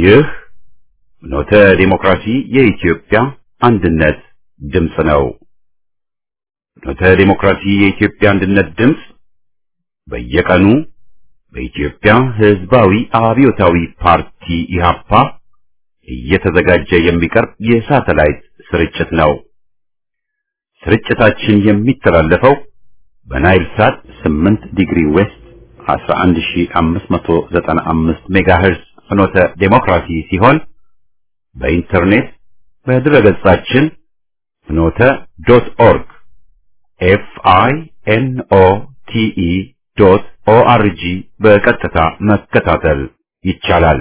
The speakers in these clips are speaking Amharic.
ይህ ኖተ ዲሞክራሲ የኢትዮጵያ አንድነት ድምፅ ነው። ኖተ ዲሞክራሲ የኢትዮጵያ አንድነት ድምፅ በየቀኑ በኢትዮጵያ ሕዝባዊ አብዮታዊ ፓርቲ ኢህአፓ እየተዘጋጀ የሚቀርብ የሳተላይት ስርጭት ነው። ስርጭታችን የሚተላለፈው በናይል ሳት 8 ዲግሪ ዌስት 11595 ሜጋሄርዝ ፍኖተ ዴሞክራሲ ሲሆን በኢንተርኔት በድረገጻችን ፍኖተ ዶት ኦርግ ኤፍ አይ ኤን ኦ ቲ ኢ ዶት ኦ አር ጂ በቀጥታ መከታተል ይቻላል።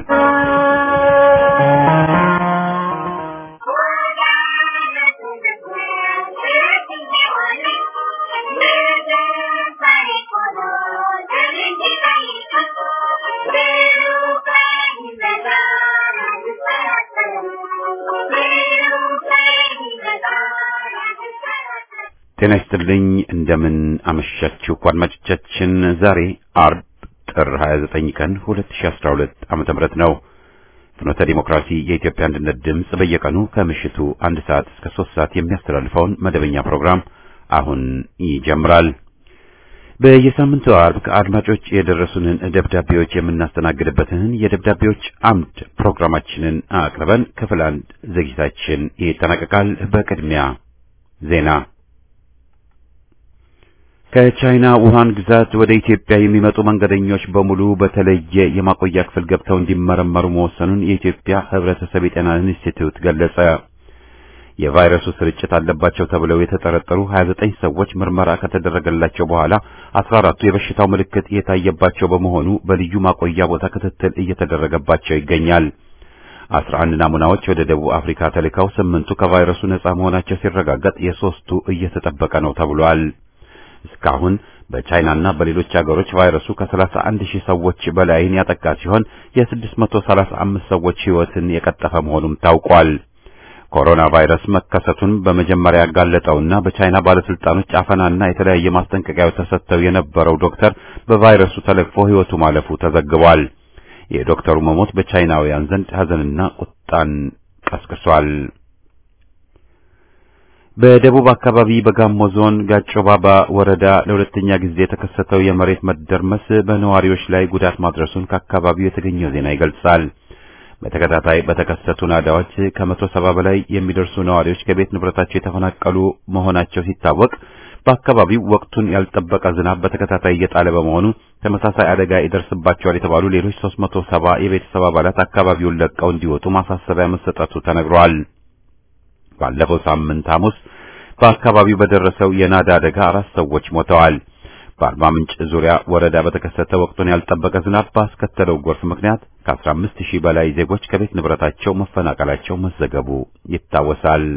ጤና ይስጥልኝ። እንደምን አመሻችሁ አድማጮቻችን። ዛሬ አርብ ጥር 29 ቀን 2012 ዓመተ ምህረት ነው። ፍኖተ ዲሞክራሲ የኢትዮጵያ አንድነት ድምፅ በየቀኑ ከምሽቱ አንድ ሰዓት እስከ ሶስት ሰዓት የሚያስተላልፈውን መደበኛ ፕሮግራም አሁን ይጀምራል። በየሳምንቱ አርብ ከአድማጮች የደረሱንን ደብዳቤዎች የምናስተናግድበትን የደብዳቤዎች አምድ ፕሮግራማችንን አቅርበን ክፍል አንድ ዝግጅታችን ይጠናቀቃል። በቅድሚያ ዜና ከቻይና ውሃን ግዛት ወደ ኢትዮጵያ የሚመጡ መንገደኞች በሙሉ በተለየ የማቆያ ክፍል ገብተው እንዲመረመሩ መወሰኑን የኢትዮጵያ ሕብረተሰብ የጤና ኢንስቲትዩት ገለጸ። የቫይረሱ ስርጭት አለባቸው ተብለው የተጠረጠሩ 29 ሰዎች ምርመራ ከተደረገላቸው በኋላ 14ቱ የበሽታው ምልክት የታየባቸው በመሆኑ በልዩ ማቆያ ቦታ ክትትል እየተደረገባቸው ይገኛል። 11 ናሙናዎች ወደ ደቡብ አፍሪካ ተልከው ስምንቱ ከቫይረሱ ነጻ መሆናቸው ሲረጋገጥ የሶስቱ እየተጠበቀ ነው ተብሏል። እስካሁን በቻይናና በሌሎች ሀገሮች ቫይረሱ ከ31 ሺህ ሰዎች በላይን ያጠቃ ሲሆን የ635 ሰዎች ሕይወትን የቀጠፈ መሆኑም ታውቋል። ኮሮና ቫይረስ መከሰቱን በመጀመሪያ ያጋለጠውና በቻይና ባለስልጣኖች አፈናና የተለያየ ማስጠንቀቂያዎች ተሰጥተው የነበረው ዶክተር በቫይረሱ ተለክፎ ሕይወቱ ማለፉ ተዘግቧል። የዶክተሩ መሞት በቻይናውያን ዘንድ ሐዘንና ቁጣን ቀስቅሷል። በደቡብ አካባቢ በጋሞ ዞን ጋጮ ባባ ወረዳ ለሁለተኛ ጊዜ የተከሰተው የመሬት መደርመስ በነዋሪዎች ላይ ጉዳት ማድረሱን ከአካባቢው የተገኘው ዜና ይገልጻል። በተከታታይ በተከሰቱ ናዳዎች ከመቶ ሰባ በላይ የሚደርሱ ነዋሪዎች ከቤት ንብረታቸው የተፈናቀሉ መሆናቸው ሲታወቅ በአካባቢው ወቅቱን ያልጠበቀ ዝናብ በተከታታይ እየጣለ በመሆኑ ተመሳሳይ አደጋ ይደርስባቸዋል የተባሉ ሌሎች 370 የቤተሰብ አባላት አካባቢውን ለቀው እንዲወጡ ማሳሰቢያ መሰጠቱ ተነግሯል። ባለፈው ሳምንት ሐሙስ በአካባቢው በደረሰው የናዳ አደጋ አራት ሰዎች ሞተዋል። በአርባ ምንጭ ዙሪያ ወረዳ በተከሰተ ወቅቱን ያልጠበቀ ዝናብ ባስከተለው ጎርፍ ምክንያት ከ15 ሺህ በላይ ዜጎች ከቤት ንብረታቸው መፈናቀላቸው መዘገቡ ይታወሳል።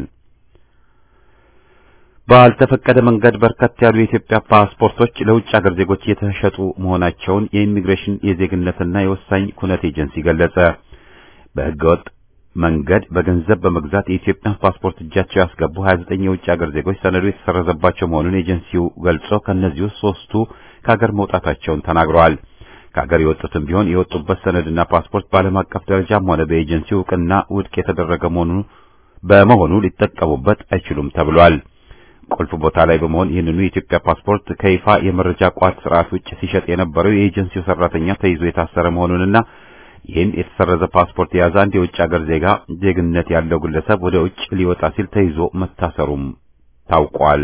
ባልተፈቀደ መንገድ በርከት ያሉ የኢትዮጵያ ፓስፖርቶች ለውጭ ሀገር ዜጎች የተሸጡ መሆናቸውን የኢሚግሬሽን የዜግነትና የወሳኝ ኩነት ኤጀንሲ ገለጸ። በህገወጥ መንገድ በገንዘብ በመግዛት የኢትዮጵያ ፓስፖርት እጃቸው ያስገቡ 29 የውጭ ሀገር ዜጎች ሰነዱ የተሰረዘባቸው መሆኑን ኤጀንሲው ገልጾ ከእነዚህ ውስጥ ሶስቱ ከሀገር መውጣታቸውን ተናግረዋል። ከሀገር የወጡትም ቢሆን የወጡበት ሰነድና ፓስፖርት በዓለም አቀፍ ደረጃም ሆነ በኤጀንሲው እውቅና ውድቅ የተደረገ መሆኑ በመሆኑ ሊጠቀሙበት አይችሉም ተብሏል። ቁልፍ ቦታ ላይ በመሆን ይህንኑ የኢትዮጵያ ፓስፖርት ከይፋ የመረጃ ቋት ስርዓት ውጭ ሲሸጥ የነበረው የኤጀንሲው ሰራተኛ ተይዞ የታሰረ መሆኑንና ይህን የተሰረዘ ፓስፖርት የያዘ አንድ የውጭ ሀገር ዜጋ ዜግነት ያለው ግለሰብ ወደ ውጭ ሊወጣ ሲል ተይዞ መታሰሩም ታውቋል።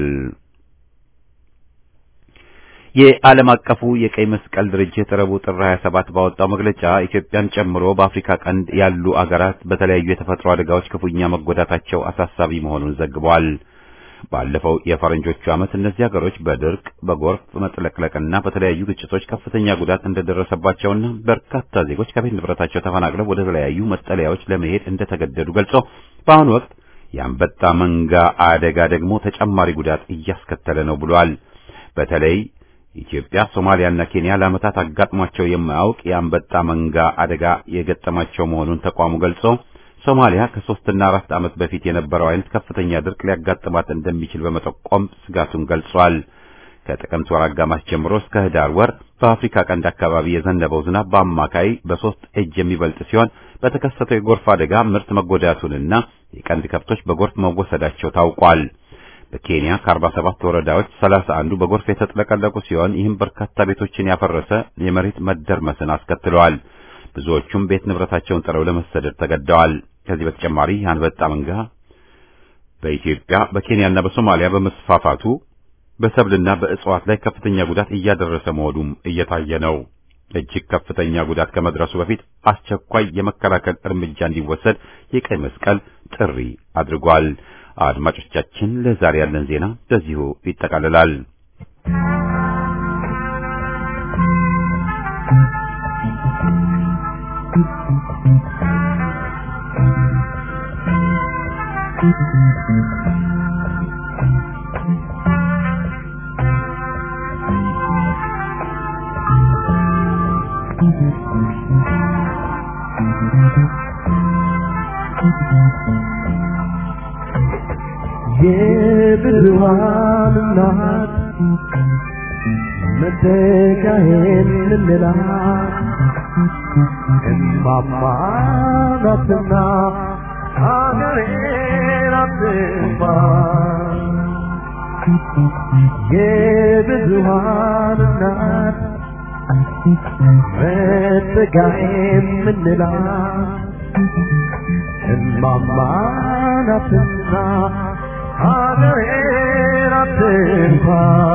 የዓለም አቀፉ የቀይ መስቀል ድርጅት ረቡዕ ጥር 27 ባወጣው መግለጫ ኢትዮጵያን ጨምሮ በአፍሪካ ቀንድ ያሉ አገራት በተለያዩ የተፈጥሮ አደጋዎች ክፉኛ መጎዳታቸው አሳሳቢ መሆኑን ዘግቧል። ባለፈው የፈረንጆቹ ዓመት እነዚህ ሀገሮች በድርቅ፣ በጎርፍ መጥለቅለቅና በተለያዩ ግጭቶች ከፍተኛ ጉዳት እንደደረሰባቸውና በርካታ ዜጎች ከቤት ንብረታቸው ተፈናቅለው ወደ ተለያዩ መጠለያዎች ለመሄድ እንደተገደዱ ገልጾ በአሁኑ ወቅት የአንበጣ መንጋ አደጋ ደግሞ ተጨማሪ ጉዳት እያስከተለ ነው ብሏል። በተለይ ኢትዮጵያ፣ ሶማሊያና ኬንያ ለዓመታት አጋጥሟቸው የማያውቅ የአንበጣ መንጋ አደጋ የገጠማቸው መሆኑን ተቋሙ ገልጾ ሶማሊያ ከሶስትና አራት ዓመት በፊት የነበረው አይነት ከፍተኛ ድርቅ ሊያጋጥማት እንደሚችል በመጠቆም ስጋቱን ገልጿል። ከጥቅምት ወር አጋማሽ ጀምሮ እስከ ህዳር ወር በአፍሪካ ቀንድ አካባቢ የዘነበው ዝናብ በአማካይ በሶስት እጅ የሚበልጥ ሲሆን በተከሰተው የጎርፍ አደጋ ምርት መጎዳቱንና የቀንድ ከብቶች በጎርፍ መወሰዳቸው ታውቋል። በኬንያ ከ47 ወረዳዎች 31ዱ በጎርፍ የተጥለቀለቁ ሲሆን ይህም በርካታ ቤቶችን ያፈረሰ የመሬት መደርመስን አስከትለዋል። ብዙዎቹም ቤት ንብረታቸውን ጥለው ለመሰደድ ተገደዋል። ከዚህ በተጨማሪ አንበጣ መንጋ በኢትዮጵያ በኬንያና በሶማሊያ በመስፋፋቱ በሰብልና በእጽዋት ላይ ከፍተኛ ጉዳት እያደረሰ መሆኑም እየታየ ነው። እጅግ ከፍተኛ ጉዳት ከመድረሱ በፊት አስቸኳይ የመከላከል እርምጃ እንዲወሰድ የቀይ መስቀል ጥሪ አድርጓል። አድማጮቻችን፣ ለዛሬ ያለን ዜና በዚሁ ይጠቃልላል። የብዙሃን እናት መተካሄን ምንላት እማማ ናትና ሀገሬን አትንፋ የብዙሃን እናት መተካሄን ምንላት እማማ ናትና ሀገሬን አትንኳ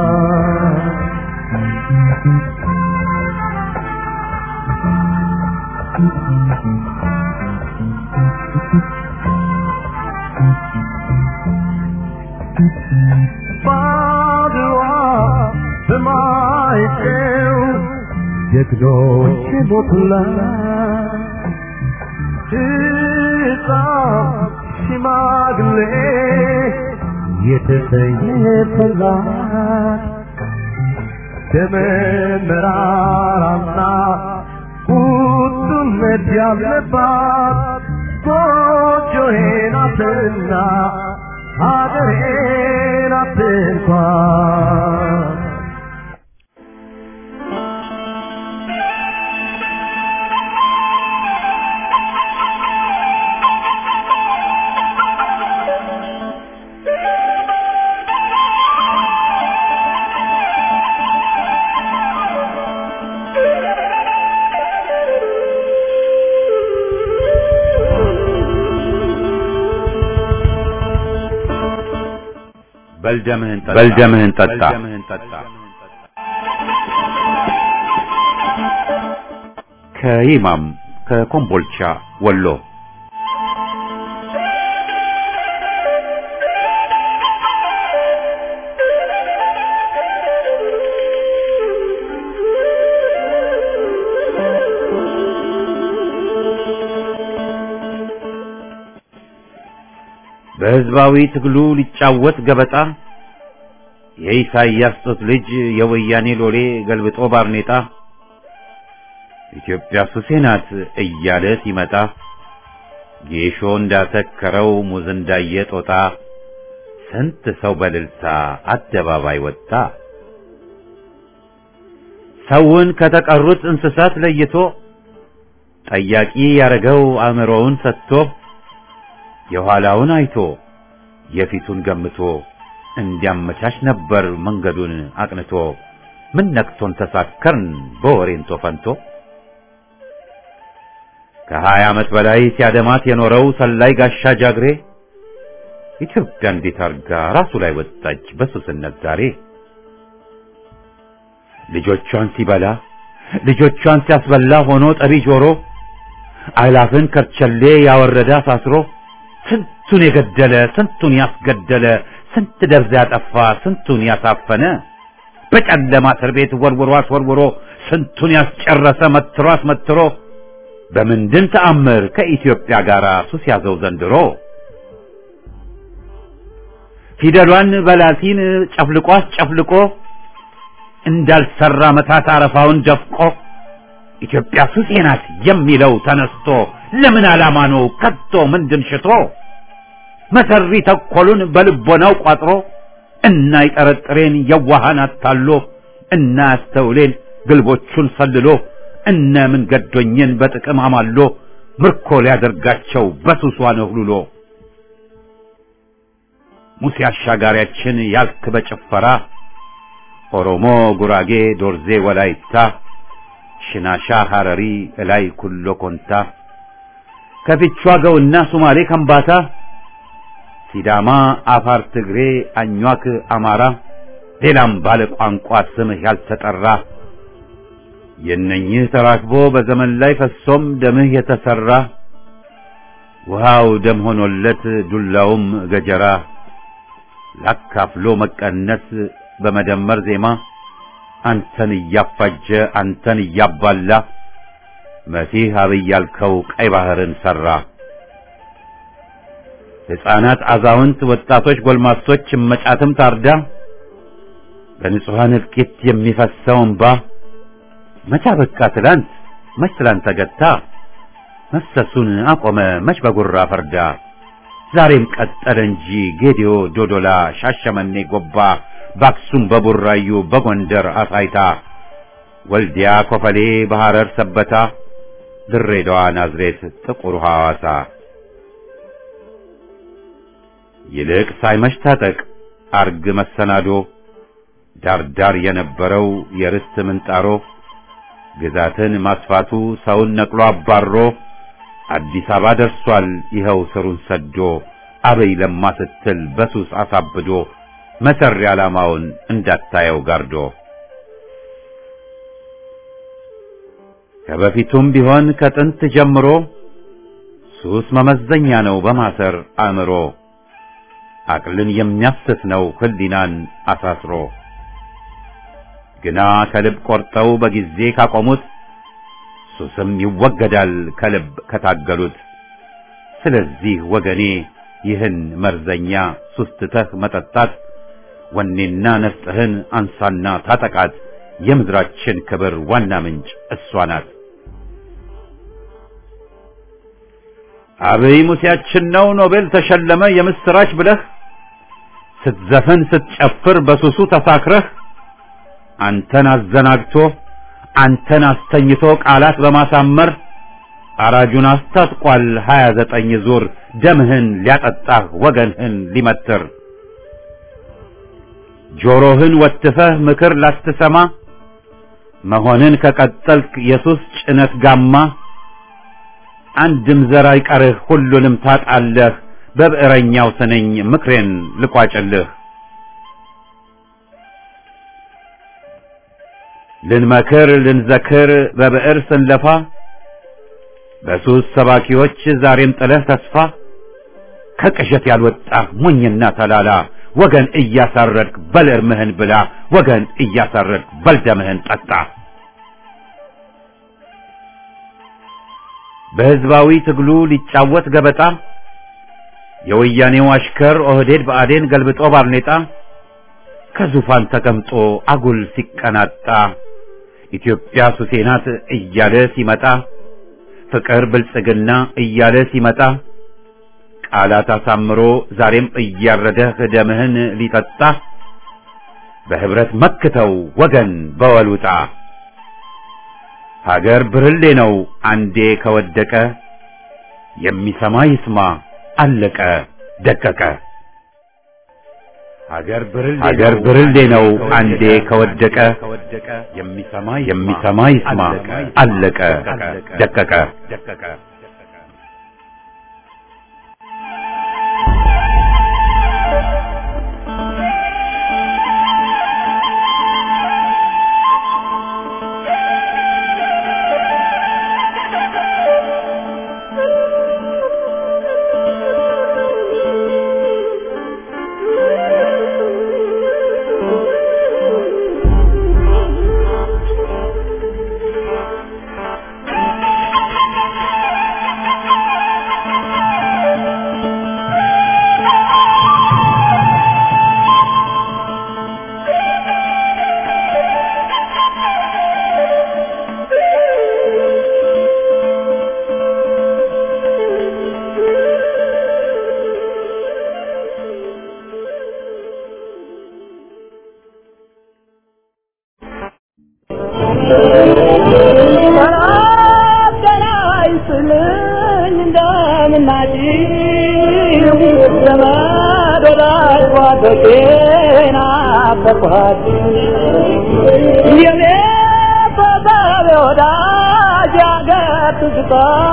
ባድዋ በማይጤው ጀግኖች ሞቱላት ሕፃን ሽማግሌ የተሰየፈላት ደመ መራራና ቁጡነት ያለባት ጎጆዬ ናትና ሀገሬ ናት እንኳን በልደምህን ጠጣ በልደምህን ጠጣ ከይማም ከኮምቦልቻ ወሎ በህዝባዊ ትግሉ ሊጫወት ገበጣ የኢሳይያስ ጡት ልጅ የወያኔ ሎሌ ገልብጦ ባርኔጣ ኢትዮጵያ ሱሴ ናት እያለ ሲመጣ ጌሾ እንዳተከረው ሙዝ እንዳየ ጦጣ ስንት ሰው በልልታ አደባባይ ወጣ። ሰውን ከተቀሩት እንስሳት ለይቶ ጠያቂ ያረገው አእምሮውን ሰጥቶ የኋላውን አይቶ የፊቱን ገምቶ እንዲያመቻች ነበር መንገዱን አቅንቶ። ምን ነክቶን ተሳከርን በወሬንቶ ፈንቶ ከሀያ ዓመት በላይ ሲያደማት የኖረው ሰላይ ጋሻ ጃግሬ ኢትዮጵያ እንዴት አርጋ ራሱ ላይ ወጣች በሱስነት ዛሬ። ልጆቿን ሲበላ ልጆቿን ሲያስበላ ሆኖ ጠቢ ጆሮ አላፍን ከርቸሌ ያወረደ አሳስሮ ስንቱን የገደለ ስንቱን ያስገደለ ስንት ደብዛ ያጠፋ ስንቱን ያሳፈነ በጨለማ እስር ቤት ወርውሮ አስወርውሮ ስንቱን ያስጨረሰ መትሮ አስመትሮ በምንድን ተአምር ከኢትዮጵያ ጋር ሱስ ያዘው ዘንድሮ ፊደሏን በላቲን ጨፍልቆ አስጨፍልቆ እንዳልሰራ መታት አረፋውን ደፍቆ ኢትዮጵያ ሱሴ ናት የሚለው ተነስቶ ለምን ዓላማ ነው ከቶ ምንድን ሽቶ መሰሪ ተኮሉን በልቦናው ቋጥሮ እና ይጠረጥሬን የዋሃን አታሎ እና ያስተውሌን ግልቦቹን ሰልሎ እነ ምን ገዶኝን በጥቅም አማሎ ምርኮ ሊያደርጋቸው በሱሷ ነህሉሎ ሙሴ አሻጋሪያችን ያልክ በጭፈራ ኦሮሞ፣ ጉራጌ፣ ዶርዜ፣ ወላይታ፣ ሽናሻ፣ ሐረሪ፣ እላይ ኩሎ ኮንታ ከፊቿ ገውና ሱማሌ ከምባታ ሲዳማ፣ አፋር፣ ትግሬ፣ አኟክ፣ አማራ ሌላም ባለ ቋንቋ ስምህ ያልተጠራ የእነኝህ ተራክቦ በዘመን ላይ ፈሶም ደምህ የተሰራ ውሃው ደም ሆኖለት ዱላውም ገጀራ ላካፍሎ መቀነስ በመደመር ዜማ አንተን እያፋጀ አንተን እያባላ መሲህ አብይ ያልከው ቀይ ባህርን ሰራ። ሕፃናት፣ አዛውንት፣ ወጣቶች፣ ጎልማሶች እመጫትም ታርዳ በንጹሐን እልቂት የሚፈሰው እንባ መቻ በቃ ትላንት መች ትላንት ተገታ መፍሰሱን አቆመ መች በጉራ ፈርዳ ዛሬም ቀጠለ እንጂ ጌዲዮ፣ ዶዶላ፣ ሻሸመኔ፣ ጎባ በአክሱም በቡራዩ በጎንደር አሳይታ ወልዲያ፣ ኮፈሌ፣ በሐረር ሰበታ ድሬዳዋ፣ ናዝሬት፣ ጥቁር ሐዋሳ ይልቅ ሳይመሽ ታጠቅ አርግ መሰናዶ ዳርዳር የነበረው የርስት ምንጣሮ ግዛትን ማስፋቱ ሰውን ነቅሎ አባሮ አዲስ አበባ ደርሷል ይኸው ስሩን ሰዶ አበይ ለማ ስትል በሱስ አሳብዶ መሰሪ ዓላማውን እንዳታየው ጋርዶ ከበፊቱም ቢሆን ከጥንት ጀምሮ ሱስ መመዘኛ ነው በማሰር አእምሮ አቅልን የሚያስት ነው ህሊናን አሳስሮ ግና ከልብ ቆርጠው በጊዜ ካቆሙት ሱስም ይወገዳል ከልብ ከታገሉት። ስለዚህ ወገኔ ይህን መርዘኛ ሱስ ትተህ መጠጣት ወኔና ነፍጥህን አንሳና ታጠቃት። የምድራችን ክብር ዋና ምንጭ እሷ ናት። አብይ ሙሴያችን ነው ኖቤል ተሸለመ የምስራች ብለህ ስትዘፍን ስትጨፍር በሱሱ ተሳክረህ አንተን አዘናግቶ አንተን አስተኝቶ ቃላት በማሳመር አራጁን አስታጥቋል ሀያ ዘጠኝ ዙር ደምህን ሊያጠጣህ ወገንህን ሊመትር ጆሮህን ወትፈህ ምክር ላትሰማ መሆንን ከቀጠልክ የሱስ ጭነት ጋማ አንድም ዘር አይቀርህ ሁሉንም ታጣለህ በብዕረኛው ስነኝ ምክሬን ልቋጭልህ ልንመክር ልንዘክር በብዕር ስንለፋ በሱስ ሰባኪዎች ዛሬም ጥለህ ተስፋ ከቅዠት ያልወጣህ ሞኝና ተላላ ወገን እያሳረድክ በል እርምህን ብላ ወገን እያሳረድክ በል ደምህን ጠጣ። በሕዝባዊ ትግሉ ሊጫወት ገበጣ የወያኔው አሽከር ኦህዴድ ብአዴን ገልብጦ ባርኔጣ ከዙፋን ተቀምጦ አጉል ሲቀናጣ ኢትዮጵያ ሱሴ ናት እያለ ሲመጣ ፍቅር ብልጽግና እያለ ሲመጣ ቃላት አሳምሮ ዛሬም እያረደህ ደምህን ሊጠጣ በህብረት መክተው ወገን በወሉጣ ሀገር ብርሌ ነው አንዴ ከወደቀ የሚሰማ ይስማ አለቀ ደቀቀ። ሀገር ብርሌ ነው አንዴ ከወደቀ የሚሰማ ይስማ አለቀ ደቀቀ። ናፍቄን አፈኳት የኔ ፈጣሪ ወዳጅ አገር ትዝታ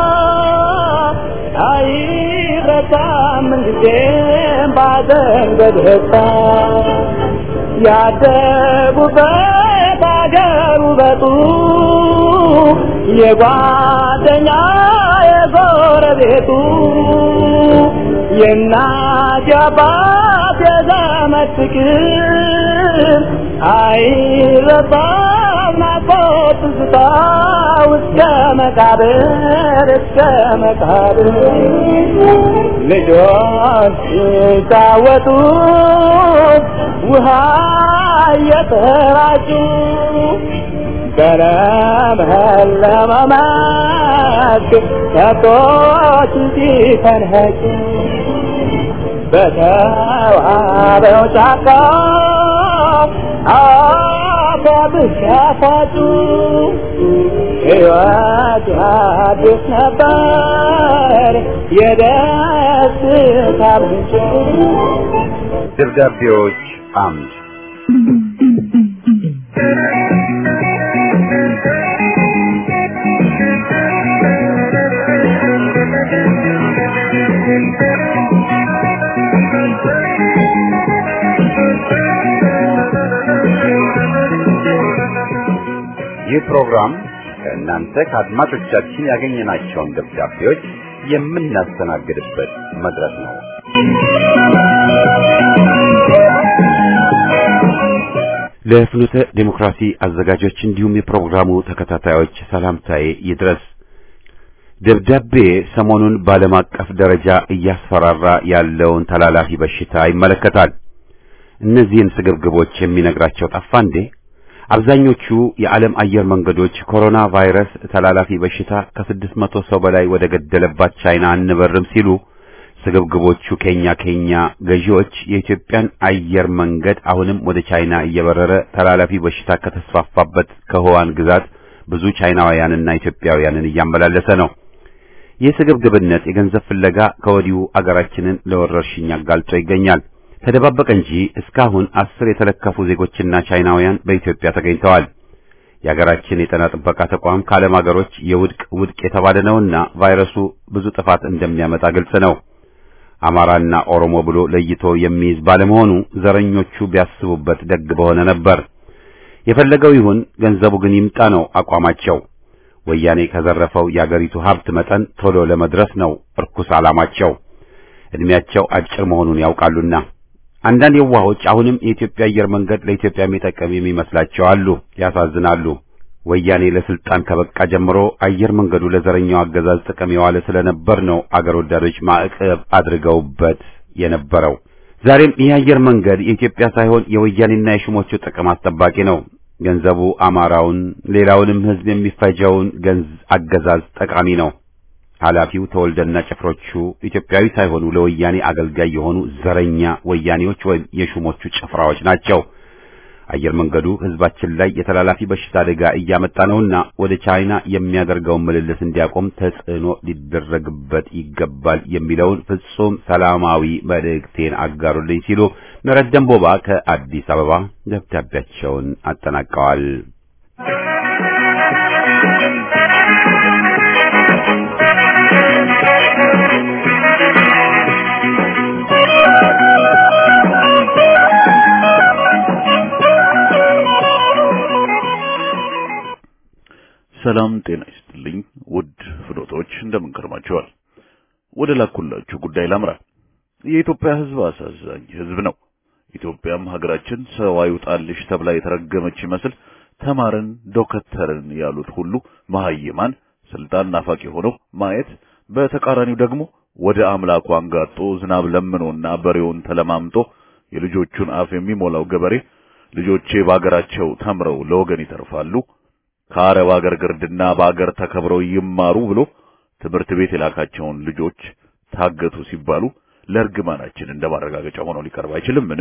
አይረሳም ጊዜም ባዘን በደስታ ያደጉበት አገር ውበቱ የጓደኛ የጎረቤቱ የእናት የአባት የዘመድ ፍቅር አይረሳም ናፍቆት ትዝታ እስከ መቃብር እስከ መቃብር ልጆች ሲጫወቱ ውሃ እየተራጩ በለመለመ መስክ ከብቶች ሲፈንኸጩ በተዋበው ጫካ አበብሽ ያፋጩ ሕይወት አዲስ ነበር የደስታ ምንጭ ደብዳቤዎች አምድ ይህ ፕሮግራም ከእናንተ ከአድማጮቻችን ያገኘናቸውን ደብዳቤዎች የምናስተናግድበት መድረክ ነው። ለፍኖተ ዴሞክራሲ አዘጋጆች እንዲሁም የፕሮግራሙ ተከታታዮች ሰላምታዬ ይድረስ። ደብዳቤ ሰሞኑን በዓለም አቀፍ ደረጃ እያስፈራራ ያለውን ተላላፊ በሽታ ይመለከታል። እነዚህን ስግብግቦች የሚነግራቸው ጠፋ እንዴ? አብዛኞቹ የዓለም አየር መንገዶች ኮሮና ቫይረስ ተላላፊ በሽታ ከስድስት መቶ ሰው በላይ ወደ ገደለባት ቻይና አንበርም ሲሉ ስግብግቦቹ ኬኛ ኬኛ ገዢዎች የኢትዮጵያን አየር መንገድ አሁንም ወደ ቻይና እየበረረ ተላላፊ በሽታ ከተስፋፋበት ከሆዋን ግዛት ብዙ ቻይናውያንና ኢትዮጵያውያንን እያመላለሰ ነው። ይህ ስግብግብነት የገንዘብ ፍለጋ ከወዲሁ አገራችንን ለወረርሽኝ አጋልጦ ይገኛል። ተደባበቀ እንጂ እስካሁን አስር የተለከፉ ዜጎችና ቻይናውያን በኢትዮጵያ ተገኝተዋል። የሀገራችን የጤና ጥበቃ ተቋም ከዓለም ሀገሮች የውድቅ ውድቅ የተባለ ነውና ቫይረሱ ብዙ ጥፋት እንደሚያመጣ ግልጽ ነው። አማራና ኦሮሞ ብሎ ለይቶ የሚይዝ ባለመሆኑ ዘረኞቹ ቢያስቡበት ደግ በሆነ ነበር። የፈለገው ይሁን ገንዘቡ ግን ይምጣ ነው አቋማቸው። ወያኔ ከዘረፈው የአገሪቱ ሀብት መጠን ቶሎ ለመድረስ ነው እርኩስ ዓላማቸው። እድሜያቸው አጭር መሆኑን ያውቃሉና አንዳንድ የዋሆች አሁንም የኢትዮጵያ አየር መንገድ ለኢትዮጵያ የሚጠቀም የሚመስላቸው አሉ። ያሳዝናሉ። ወያኔ ለስልጣን ከበቃ ጀምሮ አየር መንገዱ ለዘረኛው አገዛዝ ጥቅም የዋለ ስለነበር ነው አገር ወዳዶች ማዕቀብ አድርገውበት የነበረው። ዛሬም ይህ አየር መንገድ የኢትዮጵያ ሳይሆን የወያኔና የሹሞቹ ጥቅም አስጠባቂ ነው። ገንዘቡ አማራውን፣ ሌላውንም ሕዝብ የሚፈጀውን ገንዝ አገዛዝ ጠቃሚ ነው። ኃላፊው ተወልደና ጭፍሮቹ ኢትዮጵያዊ ሳይሆኑ ለወያኔ አገልጋይ የሆኑ ዘረኛ ወያኔዎች ወይም የሹሞቹ ጭፍራዎች ናቸው። አየር መንገዱ ሕዝባችን ላይ የተላላፊ በሽታ አደጋ እያመጣ ነውና ወደ ቻይና የሚያደርገውን ምልልስ እንዲያቆም ተጽዕኖ ሊደረግበት ይገባል የሚለውን ፍጹም ሰላማዊ መልእክቴን አጋሩልኝ ሲሉ ምህረት ደንቦባ ከአዲስ አበባ ደብዳቤያቸውን አጠናቀዋል። ሰላም ጤና ይስጥልኝ ውድ ፍኖቶች እንደምን ከርማችኋል? ወደ ላኩላችሁ ጉዳይ ላምራ። የኢትዮጵያ ሕዝብ አሳዛኝ ሕዝብ ነው። ኢትዮጵያም ሀገራችን ሰው አይውጣልሽ ተብላ የተረገመች ይመስል ተማርን ዶከተርን ያሉት ሁሉ መሐይማን ስልጣን ናፋቂ ሆነው ማየት፣ በተቃራኒው ደግሞ ወደ አምላኩ አንጋጦ ዝናብ ለምኖና በሬውን ተለማምጦ የልጆቹን አፍ የሚሞላው ገበሬ ልጆቼ በአገራቸው ተምረው ለወገን ይተርፋሉ ከአረብ አገር ግርድና በአገር ተከብረው ይማሩ ብሎ ትምህርት ቤት የላካቸውን ልጆች ታገቱ ሲባሉ ለእርግማናችን እንደ ማረጋገጫ ሆኖ ሊቀርብ አይችልምን?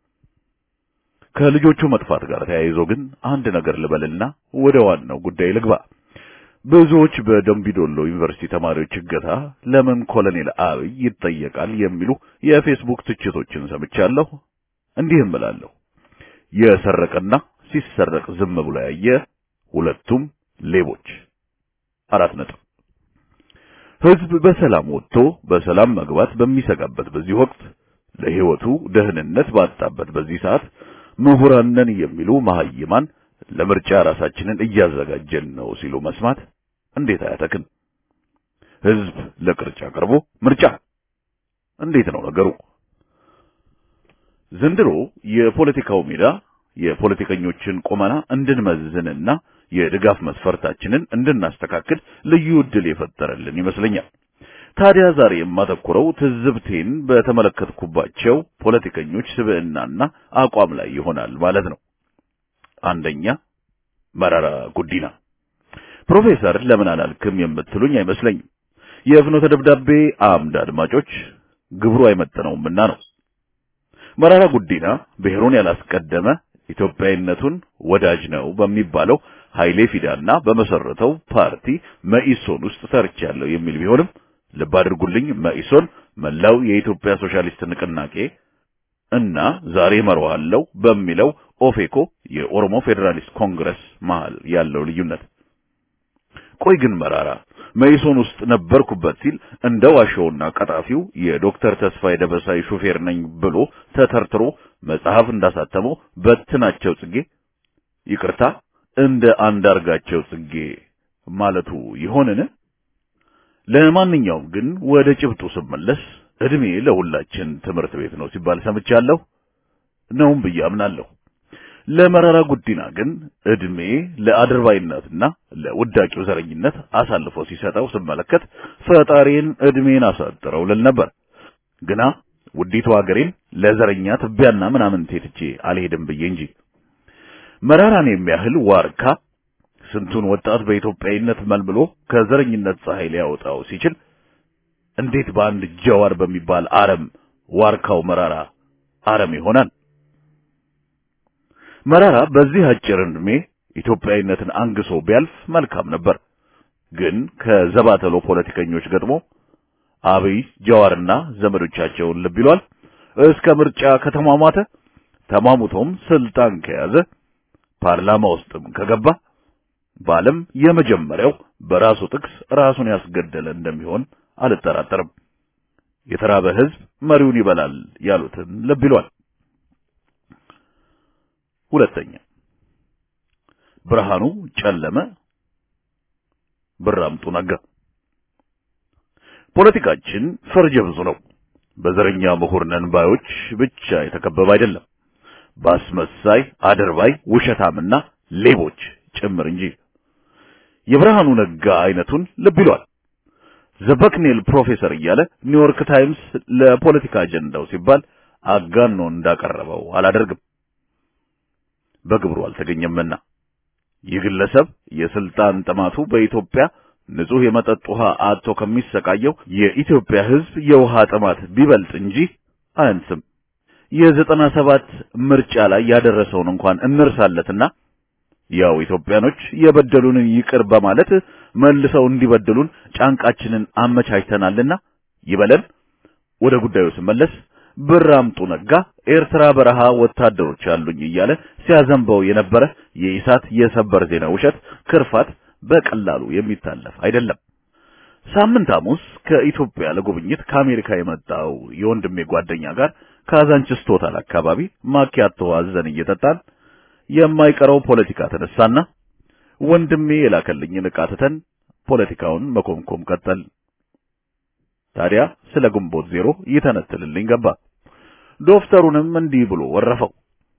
ከልጆቹ መጥፋት ጋር ተያይዞ ግን አንድ ነገር ልበልና ወደ ዋናው ጉዳይ ልግባ። ብዙዎች በደምቢዶሎ ዩኒቨርሲቲ ተማሪዎች እገታ ለምን ኮሎኔል አብይ ይጠየቃል የሚሉ የፌስቡክ ትችቶችን ሰምቻለሁ፣ እንዲህ እምላለሁ፣ የሰረቀና ሲሰረቅ ዝም ብሎ ያየ ሁለቱም ሌቦች። አራት ነጥብ። ህዝብ በሰላም ወጥቶ በሰላም መግባት በሚሰጋበት በዚህ ወቅት ለህይወቱ ደህንነት ባጣበት በዚህ ሰዓት ምሁራን ነን የሚሉ መሐይማን ለምርጫ ራሳችንን እያዘጋጀን ነው ሲሉ መስማት እንዴት አያተክን? ህዝብ ለቅርጫ ቀርቦ ምርጫ እንዴት ነው ነገሩ? ዘንድሮ የፖለቲካው ሜዳ የፖለቲከኞችን ቁመና እንድንመዝንና የድጋፍ መስፈርታችንን እንድናስተካክል ልዩ ዕድል የፈጠረልን ይመስለኛል። ታዲያ ዛሬ የማተኩረው ትዝብቴን በተመለከትኩባቸው ፖለቲከኞች ስብዕናና አቋም ላይ ይሆናል ማለት ነው። አንደኛ መረራ ጉዲና። ፕሮፌሰር ለምን አላልክም የምትሉኝ አይመስለኝም። የፍኖተ ደብዳቤ አምድ አድማጮች ግብሩ አይመጥነውምና ነው። መረራ ጉዲና ብሔሩን ያላስቀደመ ኢትዮጵያዊነቱን ወዳጅ ነው በሚባለው ኃይሌ ፊዳና በመሰረተው ፓርቲ መኢሶን ውስጥ ሰርቻለሁ የሚል ቢሆንም ልብ አድርጉልኝ፣ መኢሶን መላው የኢትዮጵያ ሶሻሊስት ንቅናቄ እና ዛሬ መረዋለው በሚለው ኦፌኮ የኦሮሞ ፌዴራሊስት ኮንግረስ መሃል ያለው ልዩነት። ቆይ ግን መራራ መኢሶን ውስጥ ነበርኩበት ሲል እንደ ዋሻውና ቀጣፊው የዶክተር ተስፋዬ ደበሳይ ሹፌር ነኝ ብሎ ተተርትሮ መጽሐፍ እንዳሳተመው በትናቸው ጽጌ ይቅርታ እንደ አንዳርጋቸው ጽጌ ማለቱ ይሆንን? ለማንኛውም ግን ወደ ጭብጡ ስመለስ እድሜ ለሁላችን ትምህርት ቤት ነው ሲባል ሰምቻለሁ፣ ነውም ብዬ አምናለሁ። ለመረራ ጉዲና ግን እድሜ ለአድርባይነትና ለውዳቂው ዘረኝነት አሳልፎ ሲሰጠው ስመለከት ፈጣሪን እድሜን አሳጥረው ልል ነበር። ግና ውዲቱ ሀገሬን ለዘረኛ ትቢያና ምናምን ቴትቼ አልሄድም ብዬ እንጂ መራራን የሚያህል ዋርካ ስንቱን ወጣት በኢትዮጵያዊነት መልምሎ ከዘረኝነት ፀሐይ ሊያወጣው ሲችል እንዴት በአንድ ጀዋር በሚባል አረም ዋርካው መራራ አረም ይሆናል? መራራ በዚህ አጭር ዕድሜ ኢትዮጵያዊነትን አንግሶ ቢያልፍ መልካም ነበር። ግን ከዘባተሎ ፖለቲከኞች ገጥሞ አብይ ጀዋርና ዘመዶቻቸውን ልብ ይሏል። እስከ ምርጫ ከተሟሟተ ተሟሙቶም ስልጣን ከያዘ ፓርላማ ውስጥም ከገባ በዓለም የመጀመሪያው በራሱ ጥቅስ ራሱን ያስገደለ እንደሚሆን አልጠራጠርም። የተራበ ሕዝብ መሪውን ይበላል ያሉትን ልብ ይሏል። ሁለተኛ ብርሃኑ ጨለመ፣ ብራምጡ ነጋ። ፖለቲካችን ፈርጀ ብዙ ነው። በዘረኛ ምሁር ነን ባዮች ብቻ የተከበበ አይደለም። በአስመሳይ አድርባይ፣ ውሸታምና ሌቦች ጭምር እንጂ። የብርሃኑ ነጋ አይነቱን ልብ ይሏል። ዘበክኔል ፕሮፌሰር እያለ ኒውዮርክ ታይምስ ለፖለቲካ አጀንዳው ሲባል አጋኖ እንዳቀረበው አላደርግም። በግብሩ አልተገኘምና ይህ ግለሰብ የስልጣን ጥማቱ በኢትዮጵያ ንጹህ የመጠጥ ውሃ አጥቶ ከሚሰቃየው የኢትዮጵያ ሕዝብ የውሃ ጥማት ቢበልጥ እንጂ አያንስም። የዘጠና ሰባት ምርጫ ላይ ያደረሰውን እንኳን እንርሳለትና ያው ኢትዮጵያኖች የበደሉንን ይቅር በማለት መልሰው እንዲበድሉን ጫንቃችንን አመቻችተናልና ይበለን። ወደ ጉዳዩ ስመለስ ብር አምጡ ነጋ ኤርትራ በረሃ ወታደሮች አሉኝ እያለ ሲያዘንበው የነበረ የኢሳት የሰበር ዜና ውሸት ክርፋት በቀላሉ የሚታለፍ አይደለም። ሳምንት ሐሙስ ከኢትዮጵያ ለጉብኝት ከአሜሪካ የመጣው የወንድሜ ጓደኛ ጋር ካዛንችስ ቶታል አካባቢ ማኪያቶ አዘን እየጠጣን የማይቀረው ፖለቲካ ተነሳና ወንድሜ የላከልኝን ዕቃ ትተን ፖለቲካውን መኮምኮም ቀጠል። ታዲያ ስለ ግንቦት ዜሮ ይተነትልልኝ ገባ። ዶክተሩንም እንዲህ ብሎ ወረፈው።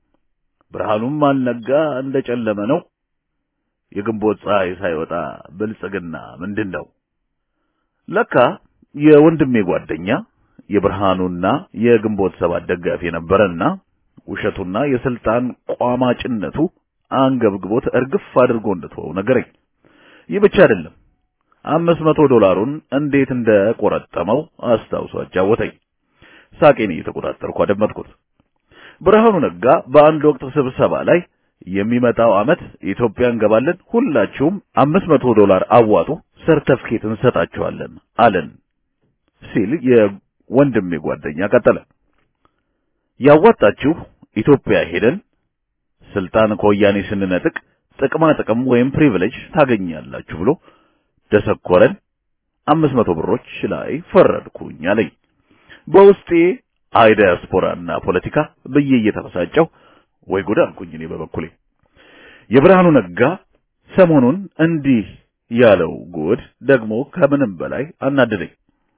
ብርሃኑም አልነጋ እንደጨለመ ነው። የግንቦት ፀሐይ ሳይወጣ ብልጽግና ምንድን ነው? ለካ የወንድሜ ጓደኛ የብርሃኑና የግንቦት ሰባት ደጋፊ የነበረና ውሸቱና የስልጣን ቋማጭነቱ አንገብግቦት እርግፍ አድርጎ እንደተወው ነገረኝ። ይህ ብቻ አይደለም፣ አምስት መቶ ዶላሩን እንዴት እንደቆረጠመው አስታውሶ አጫወተኝ። ሳቄን እየተቆጣጠርኩ አደመጥኩት። ብርሃኑ ነጋ በአንድ ወቅት ስብሰባ ላይ የሚመጣው ዓመት ኢትዮጵያ እንገባለን፣ ሁላችሁም አምስት መቶ ዶላር አዋጡ፣ ሰርተፍኬት እንሰጣችኋለን አለን ሲል የወንድሜ ጓደኛ ቀጠለ። ያዋጣችሁ ኢትዮጵያ ሄደን ስልጣን ከወያኔ ስንነጥቅ ጥቅማ ጥቅም ወይም ፕሪቪሌጅ ታገኛላችሁ ብሎ ደሰኮረን። አምስት መቶ ብሮች ላይ ፈረድኩኝ አለኝ። በውስጤ አይ ዲያስፖራና ፖለቲካ ብዬ እየተበሳጨው ወይ ጉድ አልኩኝ። እኔ በበኩሌ የብርሃኑ ነጋ ሰሞኑን እንዲህ ያለው ጉድ ደግሞ ከምንም በላይ አናደደኝ።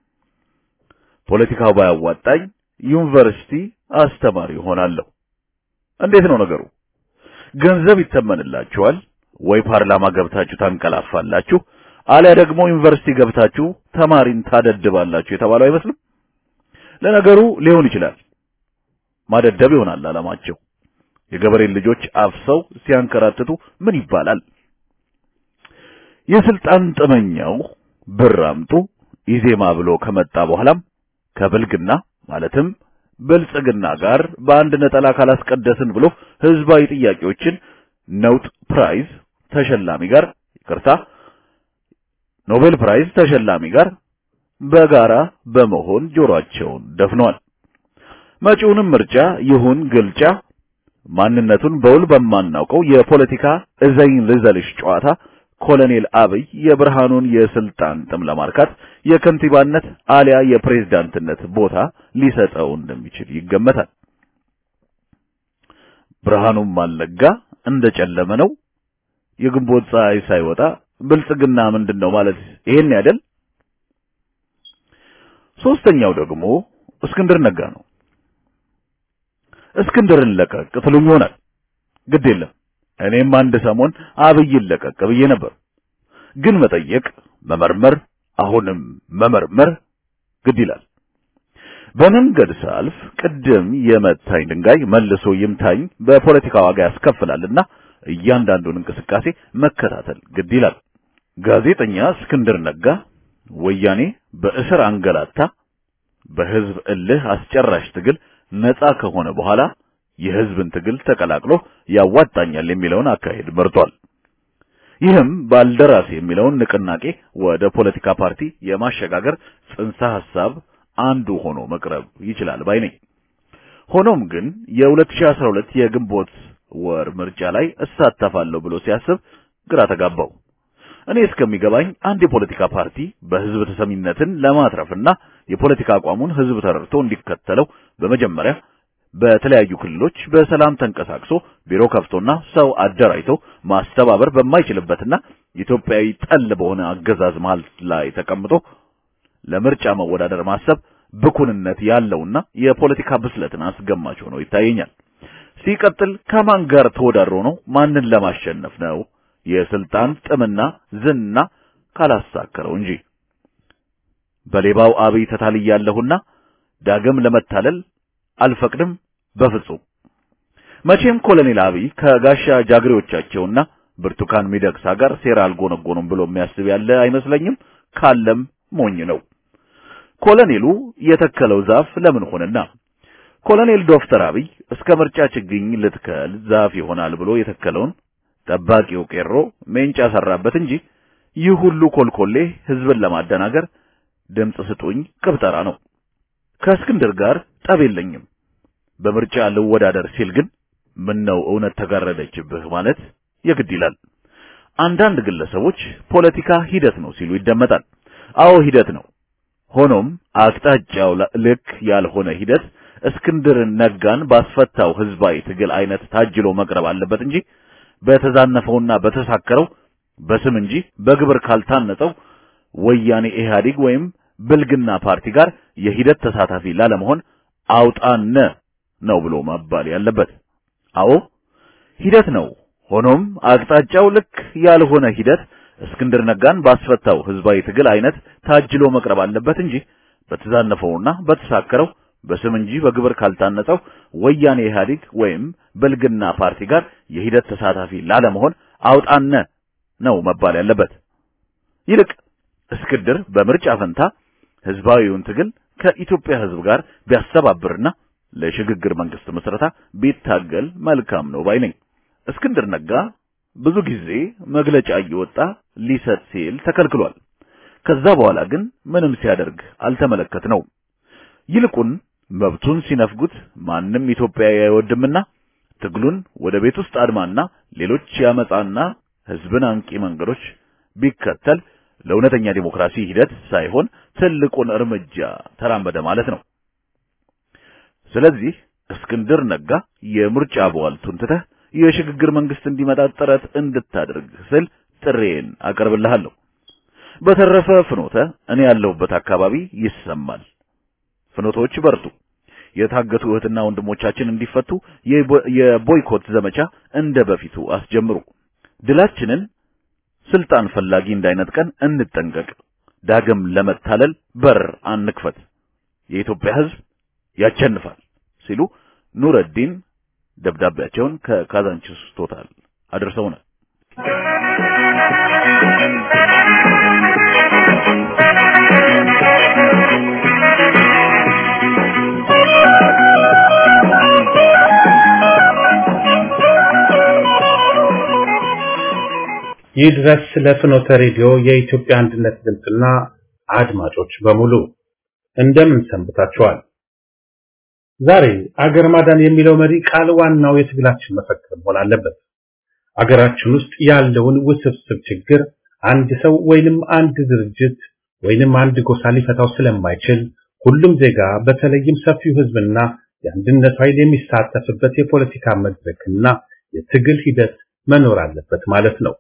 ፖለቲካው ባያዋጣኝ ዩኒቨርሲቲ አስተማሪ ሆናለሁ። እንዴት ነው ነገሩ? ገንዘብ ይተመንላችኋል ወይ ፓርላማ ገብታችሁ ታንቀላፋላችሁ፣ አሊያ ደግሞ ዩኒቨርሲቲ ገብታችሁ ተማሪን ታደድባላችሁ የተባለው አይመስልም? ለነገሩ ሊሆን ይችላል። ማደደብ ይሆናል ዓላማቸው። የገበሬን ልጆች አፍሰው ሲያንከራትቱ ምን ይባላል? የስልጣን ጥመኛው ብር አምጡ ኢዜማ ብሎ ከመጣ በኋላም ከብልግና ማለትም ብልጽግና ጋር በአንድ ነጠላ ካላስቀደስን ብሎ ህዝባዊ ጥያቄዎችን ነውጥ ፕራይዝ ተሸላሚ ጋር ይቅርታ ኖቤል ፕራይዝ ተሸላሚ ጋር በጋራ በመሆን ጆሮአቸውን ደፍነዋል። መጪውንም ምርጫ ይሁን ግልጫ ማንነቱን በውል በማናውቀው የፖለቲካ እዘኝ ልዘልሽ ጨዋታ ኮሎኔል አብይ የብርሃኑን የስልጣን ጥም ለማርካት የከንቲባነት አሊያ የፕሬዝዳንትነት ቦታ ሊሰጠው እንደሚችል ይገመታል። ብርሃኑም አልነጋ እንደጨለመ ነው። የግንቦት ፀሐይ ሳይወጣ ብልጽግና ምንድን ነው ማለት ይሄን ያደል። ሶስተኛው ደግሞ እስክንድር ነጋ ነው። እስክንድርን ለቀቅ ትሉኝ ይሆናል። ግድ የለም እኔም አንድ ሰሞን አብይን ለቀቅ ብዬ ነበር። ግን መጠየቅ፣ መመርመር፣ አሁንም መመርመር ግድ ይላል። በመንገድ ሳልፍ ቅድም የመታኝ ድንጋይ መልሶ ይምታኝ በፖለቲካ ዋጋ ያስከፍላልና እያንዳንዱን እንቅስቃሴ መከታተል ግድ ይላል። ጋዜጠኛ እስክንድር ነጋ ወያኔ በእስር አንገላታ፣ በህዝብ እልህ አስጨራሽ ትግል ነፃ ከሆነ በኋላ የህዝብን ትግል ተቀላቅሎ ያዋጣኛል የሚለውን አካሄድ መርጧል። ይህም ባልደራስ የሚለውን ንቅናቄ ወደ ፖለቲካ ፓርቲ የማሸጋገር ጽንሰ ሐሳብ አንዱ ሆኖ መቅረብ ይችላል ባይ ነኝ። ሆኖም ግን የ2012 የግንቦት ወር ምርጫ ላይ እሳተፋለሁ ብሎ ሲያስብ ግራ ተጋባው። እኔ እስከሚገባኝ አንድ የፖለቲካ ፓርቲ በህዝብ ተሰሚነትን ለማትረፍና የፖለቲካ አቋሙን ህዝብ ተረድቶ እንዲከተለው በመጀመሪያ በተለያዩ ክልሎች በሰላም ተንቀሳቅሶ ቢሮ ከፍቶና ሰው አደራጅቶ ማስተባበር በማይችልበትና ኢትዮጵያዊ ጠል በሆነ አገዛዝ መሃል ላይ ተቀምጦ ለምርጫ መወዳደር ማሰብ ብኩንነት ያለውና የፖለቲካ ብስለትን አስገማች ሆኖ ይታየኛል። ሲቀጥል ከማን ጋር ተወዳድሮ ነው? ማንን ለማሸነፍ ነው? የስልጣን ጥምና ዝና ካላሳከረው እንጂ በሌባው አብይ ተታልያለሁና ዳግም ለመታለል አልፈቅድም በፍጹም። መቼም ኮሎኔል አብይ ከጋሻ ጃግሬዎቻቸውና ብርቱካን ሚደቅሳ ጋር ሴራ አልጎነጎኑም ብሎ የሚያስብ ያለ አይመስለኝም። ካለም ሞኝ ነው። ኮሎኔሉ የተከለው ዛፍ ለምን ሆነና? ኮሎኔል ዶክተር አብይ እስከ ምርጫ ችግኝ ልትከል ዛፍ ይሆናል ብሎ የተከለውን ጠባቂው ቄሮ ሜንጫ ሰራበት እንጂ ይህ ሁሉ ኮልኮሌ ህዝብን ለማደናገር ድምፅ ስጡኝ ቅብጠራ ነው። ከእስክንድር ጋር ጠብ የለኝም። በምርጫ ልወዳደር ሲል ግን ምን ነው እውነት ተጋረደችብህ ማለት የግድ ይላል። አንዳንድ ግለሰቦች ፖለቲካ ሂደት ነው ሲሉ ይደመጣል። አዎ ሂደት ነው። ሆኖም አቅጣጫው ልክ ያልሆነ ሂደት እስክንድርን ነጋን ባስፈታው ህዝባዊ ትግል አይነት ታጅሎ መቅረብ አለበት እንጂ በተዛነፈውና በተሳከረው በስም እንጂ በግብር ካልታነጸው ወያኔ ኢህአዴግ ወይም ብልግና ፓርቲ ጋር የሂደት ተሳታፊ ላለመሆን አውጣነ ነው ብሎ መባል ያለበት። አዎ ሂደት ነው። ሆኖም አቅጣጫው ልክ ያልሆነ ሂደት እስክንድር ነጋን ባስፈታው ህዝባዊ ትግል አይነት ታጅሎ መቅረብ አለበት እንጂ በተዛነፈውና በተሳከረው በስም እንጂ በግብር ካልታነጸው ወያኔ ኢህአዴግ ወይም ብልግና ፓርቲ ጋር የሂደት ተሳታፊ ላለመሆን አውጣነ ነው መባል ያለበት። ይልቅ እስክንድር በምርጫ ፈንታ ህዝባዊውን ትግል ከኢትዮጵያ ህዝብ ጋር ቢያስተባብርና ለሽግግር መንግስት መስረታ ቢታገል መልካም ነው ባይ ነኝ። እስክንድር ነጋ ብዙ ጊዜ መግለጫ እየወጣ ሊሰጥ ሲል ተከልክሏል። ከዛ በኋላ ግን ምንም ሲያደርግ አልተመለከትነው። ይልቁን መብቱን ሲነፍጉት ማንም ኢትዮጵያዊ አይወድምና ትግሉን ወደ ቤት ውስጥ አድማና ሌሎች ያመጣና ህዝብን አንቂ መንገዶች ቢከተል ለእውነተኛ ዲሞክራሲ ሂደት ሳይሆን ትልቁን እርምጃ ተራመደ ማለት ነው። ስለዚህ እስክንድር ነጋ የምርጫ በዋልቱን ትተህ የሽግግር መንግስት እንዲመጣ ጥረት እንድታደርግ ስል ጥሬን አቀርብልሃለሁ። በተረፈ ፍኖተ እኔ ያለሁበት አካባቢ ይሰማል። ፍኖቶች በርቱ። የታገቱ እህትና ወንድሞቻችን እንዲፈቱ የቦይኮት ዘመቻ እንደ በፊቱ አስጀምሩ። ድላችንን ስልጣን ፈላጊ እንዳይነጥቀን እንጠንቀቅ። ዳግም ለመታለል በር አንክፈት። የኢትዮጵያ ህዝብ ያቸንፋል ሲሉ ኑረዲን ደብዳቤያቸውን ከካዛንቺስ ቶታል አድርሰውናል። ይህ ድረስ ለፍኖተ ሬዲዮ የኢትዮጵያ አንድነት ድምፅና አድማጮች በሙሉ እንደምን ሰንብታችኋል? ዛሬ አገር ማዳን የሚለው መሪ ቃል ዋናው የትግላችን መፈክር መሆን አለበት። አገራችን ውስጥ ያለውን ውስብስብ ችግር አንድ ሰው ወይንም አንድ ድርጅት ወይንም አንድ ጎሳ ሊፈታው ስለማይችል ሁሉም ዜጋ በተለይም ሰፊው ህዝብና የአንድነት ኃይል የሚሳተፍበት የፖለቲካ መድረክና የትግል ሂደት መኖር አለበት ማለት ነው።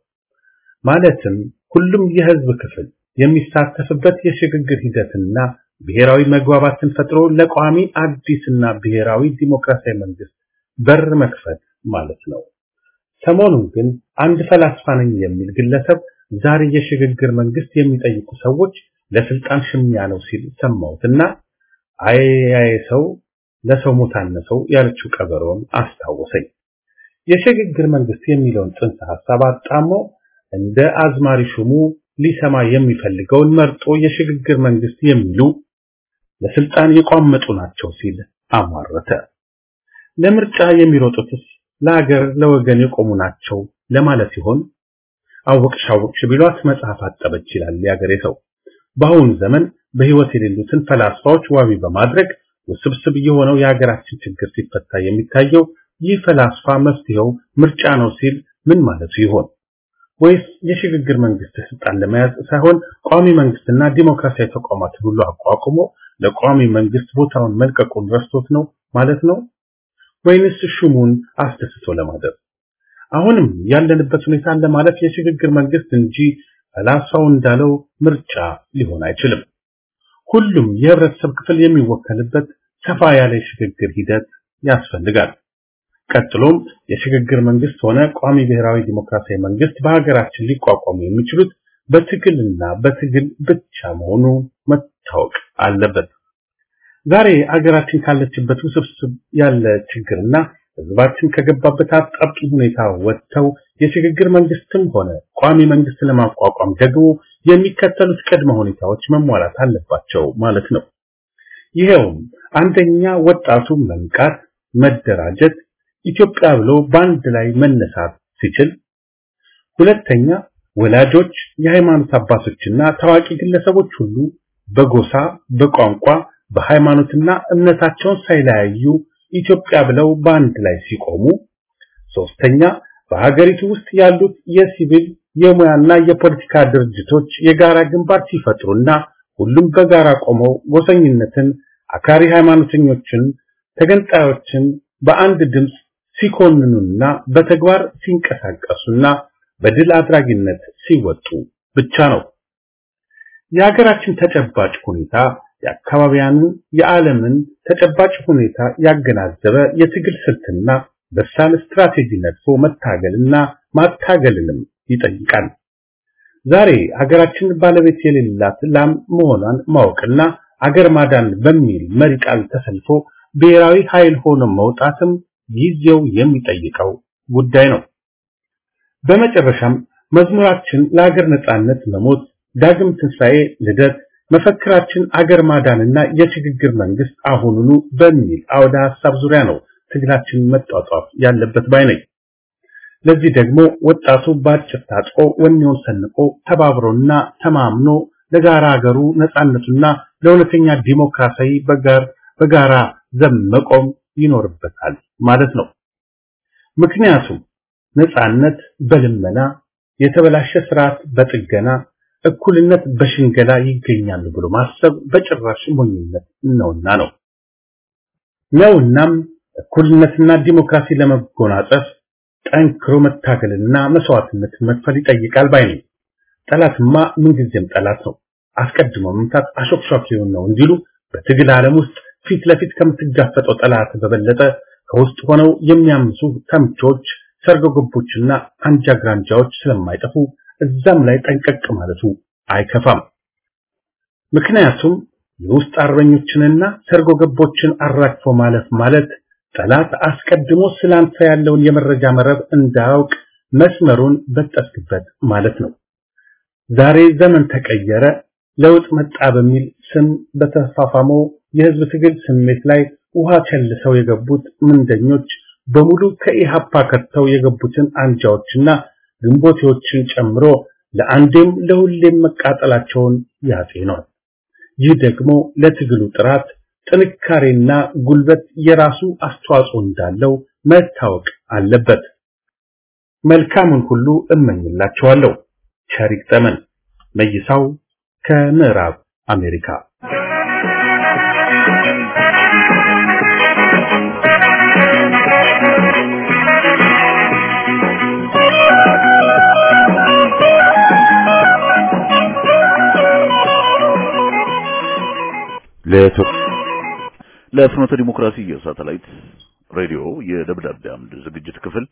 ማለትም ሁሉም የህዝብ ክፍል የሚሳተፍበት የሽግግር ሂደትና ብሔራዊ መግባባትን ፈጥሮ ለቋሚ አዲስና ብሔራዊ ዲሞክራሲያዊ መንግስት በር መክፈት ማለት ነው። ሰሞኑን ግን አንድ ፈላስፋ ነኝ የሚል ግለሰብ ዛሬ የሽግግር መንግስት የሚጠይቁ ሰዎች ለስልጣን ሽሚያ ነው ሲል ሰማሁትና አይ አይ ሰው ለሰው ሞታነሰው ያለችው ቀበሮን አስታወሰኝ። የሽግግር መንግስት የሚለውን ጽንሰ ሐሳብ አጣሞ እንደ አዝማሪ ሹሙ ሊሰማ የሚፈልገውን መርጦ የሽግግር መንግስት የሚሉ ለስልጣን የቋመጡ ናቸው ሲል አሟረተ። ለምርጫ የሚሮጡትስ ለሀገር ለወገን የቆሙ ናቸው ለማለት ይሆን? አወቅሽ አወቅሽ ቢሏት መጽሐፍ አጠበች ይላል የሀገሬ ሰው። በአሁኑ ዘመን በህይወት የሌሉትን ፈላስፋዎች ዋቢ በማድረግ ውስብስብ የሆነው የሀገራችን ችግር ሲፈታ የሚታየው ይህ ፈላስፋ መፍትሄው ምርጫ ነው ሲል ምን ማለቱ ይሆን? ወይስ የሽግግር መንግስት ስልጣን ለመያዝ ሳይሆን ቋሚ መንግስትና ዲሞክራሲያዊ ተቋማትን ሁሉ አቋቁሞ ለቋሚ መንግስት ቦታውን መልቀቁን ረስቶት ነው ማለት ነው? ወይንስ ሹሙን አስደስቶ ለማደር? አሁንም ያለንበት ሁኔታ ለማለት የሽግግር መንግስት እንጂ ፈላስፋው እንዳለው ምርጫ ሊሆን አይችልም። ሁሉም የህብረተሰብ ክፍል የሚወከልበት ሰፋ ያለ የሽግግር ሂደት ያስፈልጋል። ቀጥሎም የሽግግር መንግስት ሆነ ቋሚ ብሔራዊ ዲሞክራሲያዊ መንግስት በሀገራችን ሊቋቋሙ የሚችሉት በትግልና በትግል ብቻ መሆኑ መታወቅ አለበት። ዛሬ አገራችን ካለችበት ውስብስብ ያለ ችግርና ህዝባችን ከገባበት አጣብቂኝ ሁኔታ ወጥተው የሽግግር መንግስትም ሆነ ቋሚ መንግስት ለማቋቋም ደግሞ የሚከተሉት ቅድመ ሁኔታዎች መሟላት አለባቸው ማለት ነው። ይሄውም አንደኛ ወጣቱ መንቃት፣ መደራጀት፣ ኢትዮጵያ ብሎ በአንድ ላይ መነሳት ሲችል፣ ሁለተኛ ወላጆች፣ የሃይማኖት አባቶችና ታዋቂ ግለሰቦች ሁሉ በጎሳ፣ በቋንቋ፣ በሃይማኖትና እምነታቸውን ሳይለያዩ ኢትዮጵያ ብለው በአንድ ላይ ሲቆሙ፣ ሶስተኛ በሀገሪቱ ውስጥ ያሉት የሲቪል የሙያና የፖለቲካ ድርጅቶች የጋራ ግንባር ሲፈጥሩና ሁሉም በጋራ ቆመው ጎሰኝነትን፣ አክራሪ ሃይማኖተኞችን፣ ተገንጣዮችን በአንድ ድምፅ ሲኮንኑና በተግባር ሲንቀሳቀሱና በድል አድራጊነት ሲወጡ ብቻ ነው። የሀገራችን ተጨባጭ ሁኔታ የአካባቢያንን የዓለምን ተጨባጭ ሁኔታ ያገናዘበ የትግል ስልትና በሳል ስትራቴጂ ነድፎ መታገልና ማታገልንም ይጠይቃል። ዛሬ ሀገራችን ባለቤት የሌላት ላም መሆኗን ማወቅና አገር ማዳን በሚል መሪ ቃል ተሰልፎ ብሔራዊ ኃይል ሆኖ መውጣትም ጊዜው የሚጠይቀው ጉዳይ ነው። በመጨረሻም መዝሙራችን ለሀገር ነጻነት መሞት፣ ዳግም ትንሣኤ፣ ልደት መፈክራችን አገር ማዳንና የሽግግር መንግስት አሁኑኑ በሚል አውደ ሐሳብ ዙሪያ ነው ትግላችን መጧጧፍ ያለበት ባይ ነኝ። ለዚህ ደግሞ ወጣቱ በአጭር ታጥቆ ወኔውን ሰንቆ ተባብሮና ተማምኖ ለጋራ ሀገሩ ነጻነቱና ለእውነተኛ ዲሞክራሲያዊ በጋር በጋራ ዘብ መቆም ይኖርበታል ማለት ነው። ምክንያቱም ነጻነት በልመና የተበላሸ ስርዓት በጥገና እኩልነት በሽንገላ ይገኛሉ ብሎ ማሰብ በጭራሽ ሞኝነት ነውና ነው ነውናም እኩልነትና ዲሞክራሲ ለመጎናጸፍ ጠንክሮ መታገልና መስዋዕትነት መክፈል ይጠይቃል ባይ ነኝ። ጠላትማ ምንጊዜም ጠላት ነው፣ አስቀድሞ መምታት አሾክሿኪውን ነው እንዲሉ በትግል ዓለም ውስጥ ፊት ለፊት ከምትጋፈጠው ጠላት በበለጠ ከውስጥ ሆነው የሚያምሱ ተምቾች፣ ሰርጎ ገቦችና አንጃ ግራንጃዎች ስለማይጠፉ እዛም ላይ ጠንቀቅ ማለቱ አይከፋም። ምክንያቱም የውስጥ አርበኞችንና ሰርጎ ገቦችን አራግፎ ማለፍ ማለት ጠላት አስቀድሞ ስላንተ ያለውን የመረጃ መረብ እንዳያውቅ መስመሩን በጠስክበት ማለት ነው። ዛሬ ዘመን ተቀየረ፣ ለውጥ መጣ በሚል ስም በተፋፋመው የህዝብ ትግል ስሜት ላይ ውሃ ቸልሰው የገቡት ምንደኞች በሙሉ ከኢሃፓ ከተው የገቡትን አንጃዎችና ግንቦቴዎችን ጨምሮ ለአንዴም ለሁሌም መቃጠላቸውን ያጤኗል። ይህ ደግሞ ለትግሉ ጥራት ጥንካሬና ጉልበት የራሱ አስተዋጽኦ እንዳለው መታወቅ አለበት። መልካሙን ሁሉ እመኝላቸዋለሁ። ቸር ይግጠመን። መይሳው ከምዕራብ አሜሪካ ለፍኖተ ዲሞክራሲ የሳተላይት ሬዲዮ የደብዳቤ አምድ ዝግጅት ክፍል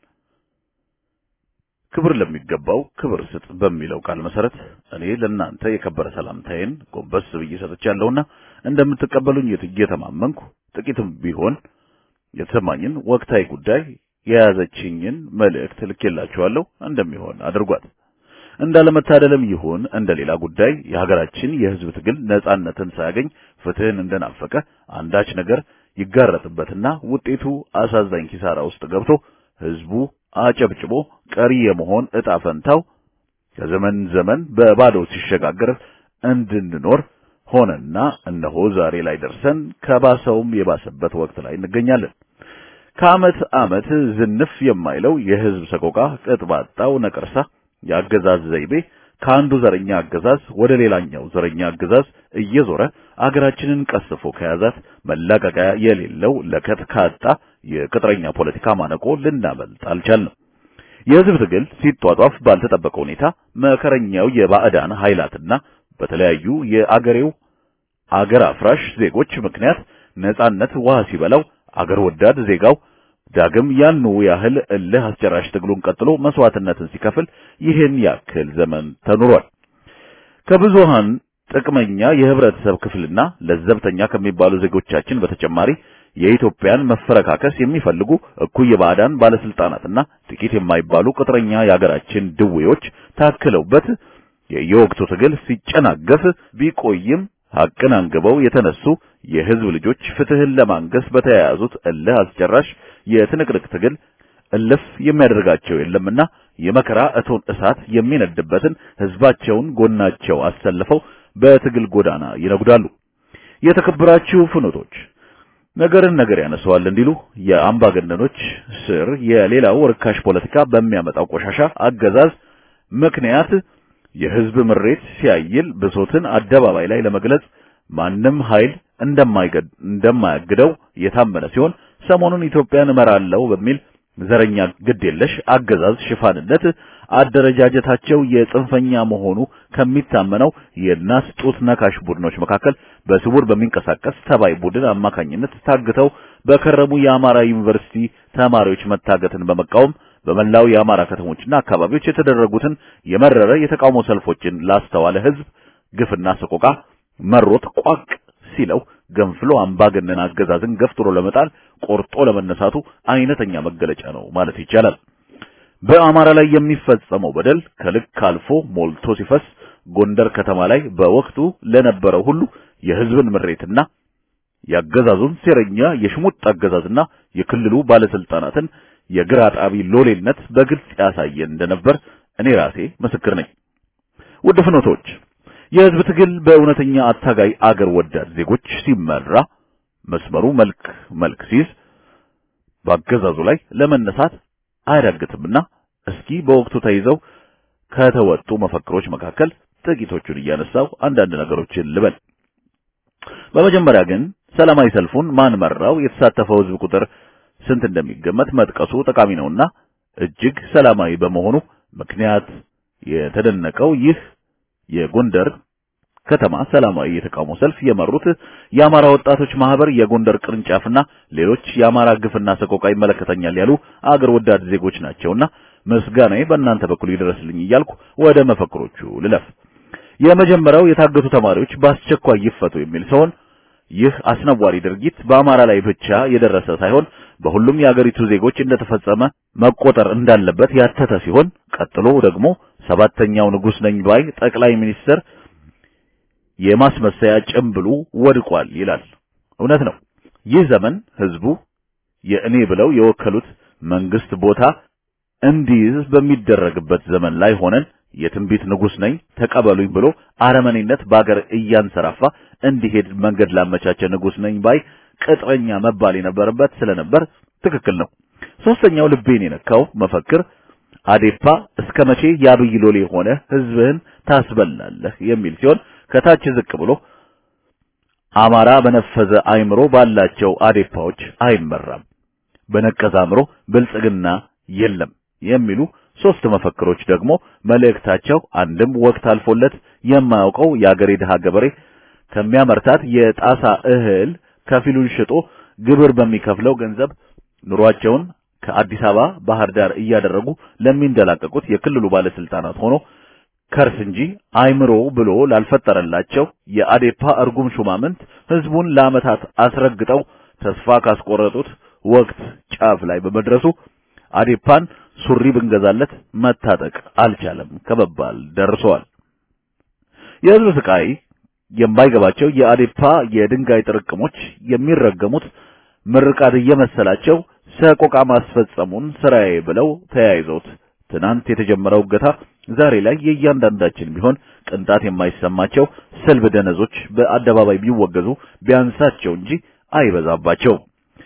ክብር ለሚገባው ክብር ስጥ በሚለው ቃል መሰረት እኔ ለእናንተ የከበረ ሰላምታዬን ጎንበስ ብዬ ሰጥቻለሁና እንደምትቀበሉኝ እየተማመንኩ ጥቂትም ቢሆን የተሰማኝን ወቅታዊ ጉዳይ የያዘችኝን መልእክት ልኬላችኋለሁ። እንደሚሆን አድርጓት። እንዳለመታደልም ይሁን እንደሌላ ጉዳይ የሀገራችን የሕዝብ ትግል ነጻነትን ሳያገኝ ፍትህን እንደናፈቀ አንዳች ነገር ይጋረጥበትና ውጤቱ አሳዛኝ ኪሳራ ውስጥ ገብቶ ሕዝቡ አጨብጭቦ ቀሪ የመሆን ዕጣ ፈንታው ከዘመን ዘመን በባዶ ሲሸጋገር እንድንኖር ሆነና እነሆ ዛሬ ላይ ደርሰን ከባሰውም የባሰበት ወቅት ላይ እንገኛለን። ከዓመት ዓመት ዝንፍ የማይለው የሕዝብ ሰቆቃ ቅጥ ባጣው ነቀርሳ የአገዛዝ ዘይቤ ከአንዱ ዘረኛ አገዛዝ ወደ ሌላኛው ዘረኛ አገዛዝ እየዞረ አገራችንን ቀስፎ ከያዛት መላቀቂያ የሌለው ለከት ካጣ የቅጥረኛ ፖለቲካ ማነቆ ልናመልጥ አልቻልንም። የሕዝብ ትግል ሲጧጧፍ ባልተጠበቀ ሁኔታ መከረኛው የባዕዳን ኃይላትና በተለያዩ የአገሬው አገር አፍራሽ ዜጎች ምክንያት ነጻነት ውሃ ሲበላው አገር ወዳድ ዜጋው ዳግም ያኑ ያህል እልህ አስጨራሽ ትግሉን ቀጥሎ መስዋዕትነትን ሲከፍል ይህን ያክል ዘመን ተኑሯል። ከብዙሃን ጥቅመኛ የህብረተሰብ ክፍልና ለዘብተኛ ከሚባሉ ዜጎቻችን በተጨማሪ የኢትዮጵያን መፈረካከስ የሚፈልጉ እኩይ የባዕዳን ባለስልጣናትና ጥቂት የማይባሉ ቅጥረኛ የአገራችን ድዌዎች ታክለውበት የየወቅቱ ትግል ሲጨናገፍ ቢቆይም ሐቅን አንግበው የተነሱ የህዝብ ልጆች ፍትህን ለማንገስ በተያያዙት እልህ አስጨራሽ የትንቅንቅ ትግል እልፍ የሚያደርጋቸው የለምና የመከራ እቶን እሳት የሚነድበትን ህዝባቸውን ጎናቸው አሰልፈው በትግል ጎዳና ይነጉዳሉ። የተከበራችሁ ፍኖቶች ነገርን ነገር ያነሰዋል እንዲሉ የአምባገነኖች ስር የሌላው ርካሽ ፖለቲካ በሚያመጣው ቆሻሻ አገዛዝ ምክንያት የህዝብ ምሬት ሲያይል ብሶትን አደባባይ ላይ ለመግለጽ ማንም ኃይል እንደማያግደው የታመነ ሲሆን ሰሞኑን ኢትዮጵያን እመራለሁ በሚል ዘረኛ ግድ የለሽ አገዛዝ ሽፋንነት አደረጃጀታቸው የጽንፈኛ መሆኑ ከሚታመነው የናስ ጡት ነካሽ ቡድኖች መካከል በስውር በሚንቀሳቀስ ተባይ ቡድን አማካኝነት ታግተው በከረሙ የአማራ ዩኒቨርሲቲ ተማሪዎች መታገትን በመቃወም በመላው የአማራ ከተሞችና አካባቢዎች የተደረጉትን የመረረ የተቃውሞ ሰልፎችን ላስተዋለ ህዝብ ግፍና ሰቆቃ መሮት ቋቅ ሲለው ገንፍሎ አምባገነን አገዛዝን ገፍትሮ ለመጣል ቆርጦ ለመነሳቱ አይነተኛ መገለጫ ነው ማለት ይቻላል። በአማራ ላይ የሚፈጸመው በደል ከልክ አልፎ ሞልቶ ሲፈስ ጎንደር ከተማ ላይ በወቅቱ ለነበረው ሁሉ የህዝብን ምሬትና ያገዛዙን ሴረኛ የሽሙጥ አገዛዝና የክልሉ ባለስልጣናትን የግራ ጣቢ ሎሌነት በግልጽ ያሳየ እንደነበር እኔ ራሴ ምስክር ነኝ። ውድ ፍኖቶች የህዝብ ትግል በእውነተኛ አታጋይ አገር ወዳድ ዜጎች ሲመራ መስመሩ መልክ መልክ ሲይዝ በአገዛዙ ላይ ለመነሳት አያዳግትምና እስኪ በወቅቱ ተይዘው ከተወጡ መፈክሮች መካከል ጥቂቶቹን እያነሳው አንዳንድ ነገሮችን ልበል። በመጀመሪያ ግን ሰላማዊ ሰልፉን ማን መራው፣ የተሳተፈው ህዝብ ቁጥር ስንት እንደሚገመት መጥቀሱ ጠቃሚ ነውና እጅግ ሰላማዊ በመሆኑ ምክንያት የተደነቀው ይህ የጎንደር ከተማ ሰላማዊ የተቃውሞ ሰልፍ የመሩት የአማራ ወጣቶች ማህበር የጎንደር ቅርንጫፍና ሌሎች የአማራ ግፍና ሰቆቃ ይመለከተኛል ያሉ አገር ወዳድ ዜጎች ናቸውና ምስጋናዬ በእናንተ በኩል ይድረስልኝ እያልኩ ወደ መፈክሮቹ ልለፍ። የመጀመሪያው የታገቱ ተማሪዎች በአስቸኳይ ይፈቱ የሚል ሲሆን ይህ አስነዋሪ ድርጊት በአማራ ላይ ብቻ የደረሰ ሳይሆን በሁሉም የአገሪቱ ዜጎች እንደተፈጸመ መቆጠር እንዳለበት ያተተ ሲሆን ቀጥሎ ደግሞ ሰባተኛው ንጉስ ነኝ ባይ ጠቅላይ ሚኒስትር የማስመሰያ ጭምብሉ ወድቋል ይላል። እውነት ነው። ይህ ዘመን ህዝቡ የእኔ ብለው የወከሉት መንግስት ቦታ እንዲይዝ በሚደረግበት ዘመን ላይ ሆነን የትንቢት ንጉስ ነኝ ተቀበሉኝ ብሎ አረመኔነት በአገር እያንሰራፋ እንዲሄድ መንገድ ላመቻቸ ንጉስ ነኝ ባይ ቅጥረኛ መባል የነበረበት ስለነበር ትክክል ነው። ሶስተኛው ልቤን የነካው መፈክር አዴፓ እስከ መቼ የአብይ ሎሌ ሆነ ህዝብህን ታስበላለህ የሚል ሲሆን ከታች ዝቅ ብሎ አማራ በነፈዘ አይምሮ ባላቸው አዴፓዎች አይመራም፣ በነቀዘ አእምሮ ብልጽግና የለም የሚሉ ሶስት መፈክሮች ደግሞ መልእክታቸው አንድም ወቅት አልፎለት የማያውቀው የአገሬ ድሃ ገበሬ ከሚያመርታት የጣሳ እህል ከፊሉን ሽጦ ግብር በሚከፍለው ገንዘብ ኑሯቸውን ከአዲስ አበባ ባህር ዳር እያደረጉ ለሚንደላቀቁት የክልሉ ባለስልጣናት ሆኖ ከርስ እንጂ አይምሮ ብሎ ላልፈጠረላቸው የአዴፓ እርጉም ሹማምንት ህዝቡን ለዓመታት አስረግጠው ተስፋ ካስቆረጡት ወቅት ጫፍ ላይ በመድረሱ አዴፓን ሱሪ ብንገዛለት መታጠቅ አልቻለም ከመባል ደርሰዋል። የህዝብ ስቃይ የማይገባቸው የአዴፓ የድንጋይ ጥርቅሞች የሚረገሙት ምርቃት እየመሰላቸው ሰቆቃ ማስፈጸሙን ስራዬ ብለው ተያይዘውት ትናንት የተጀመረው እገታ ዛሬ ላይ የእያንዳንዳችን ቢሆን ቅንጣት የማይሰማቸው ስልብ ደነዞች በአደባባይ ቢወገዙ ቢያንሳቸው እንጂ አይበዛባቸውም።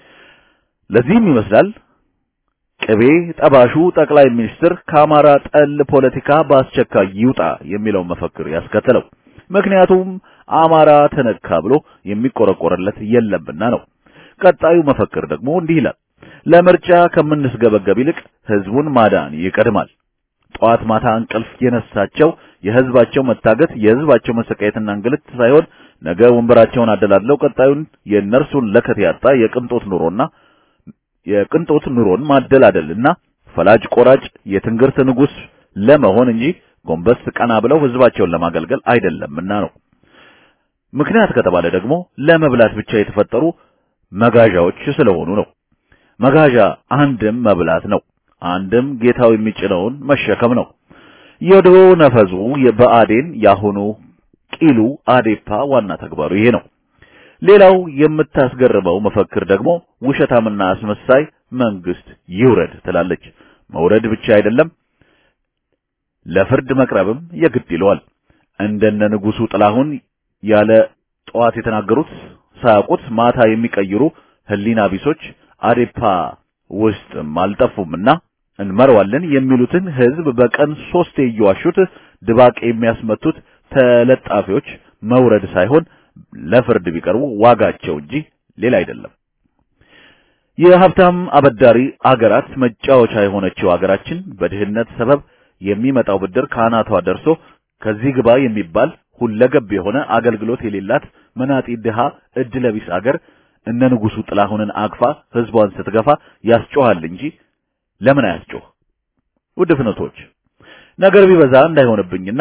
ለዚህም ይመስላል ቅቤ ጠባሹ ጠቅላይ ሚኒስትር ከአማራ ጠል ፖለቲካ በአስቸኳይ ይውጣ የሚለው መፈክር ያስከተለው። ምክንያቱም አማራ ተነካ ብሎ የሚቆረቆርለት የለምና ነው። ቀጣዩ መፈክር ደግሞ እንዲህ ይላል። ለምርጫ ከምንስገበገብ ይልቅ ህዝቡን ማዳን ይቀድማል። ጠዋት ማታ እንቅልፍ የነሳቸው የህዝባቸው መታገት፣ የህዝባቸው መሰቃየትና እንግልት ሳይሆን ነገ ወንበራቸውን አደላድለው ቀጣዩን የእነርሱን ለከት ያጣ የቅንጦት ኑሮና የቅንጦት ኑሮን ማደላደልና ፈላጭ ቆራጭ የትንግርት ንጉስ ለመሆን እንጂ ጎንበስ ቀና ብለው ህዝባቸውን ለማገልገል አይደለምና ነው። ምክንያት ከተባለ ደግሞ ለመብላት ብቻ የተፈጠሩ መጋዣዎች ስለሆኑ ነው። መጋዣ አንድም መብላት ነው፣ አንድም ጌታው የሚጭነውን መሸከም ነው። የድሮ ነፈዙ የበአዴን ያሁኑ ቂሉ አዴፓ ዋና ተግባሩ ይሄ ነው። ሌላው የምታስገርመው መፈክር ደግሞ ውሸታምና አስመሳይ መንግስት ይውረድ ትላለች። መውረድ ብቻ አይደለም ለፍርድ መቅረብም የግድ ይለዋል። እንደነ ንጉሱ ጥላሁን ያለ ጠዋት የተናገሩት ሳያውቁት ማታ የሚቀይሩ ህሊና ቢሶች አዴፓ ውስጥም አልጠፉምና እንመረዋለን የሚሉትን ህዝብ በቀን ሶስቴ እየዋሹት ድባቅ የሚያስመቱት ተለጣፊዎች መውረድ ሳይሆን ለፍርድ ቢቀርቡ ዋጋቸው እንጂ ሌላ አይደለም። የሀብታም አበዳሪ አገራት መጫወቻ የሆነችው አገራችን በድህነት ሰበብ የሚመጣው ብድር ከአናቷ ደርሶ ከዚህ ግባ የሚባል ሁለገብ የሆነ አገልግሎት የሌላት መናጢ ድሃ እድለቢስ አገር እነ ንጉሱ ጥላሁንን አቅፋ ህዝቧን ስትገፋ ያስጮሃል እንጂ ለምን አያስጮህ? ውድ ፍኖቶች ነገር ቢበዛ እንዳይሆንብኝና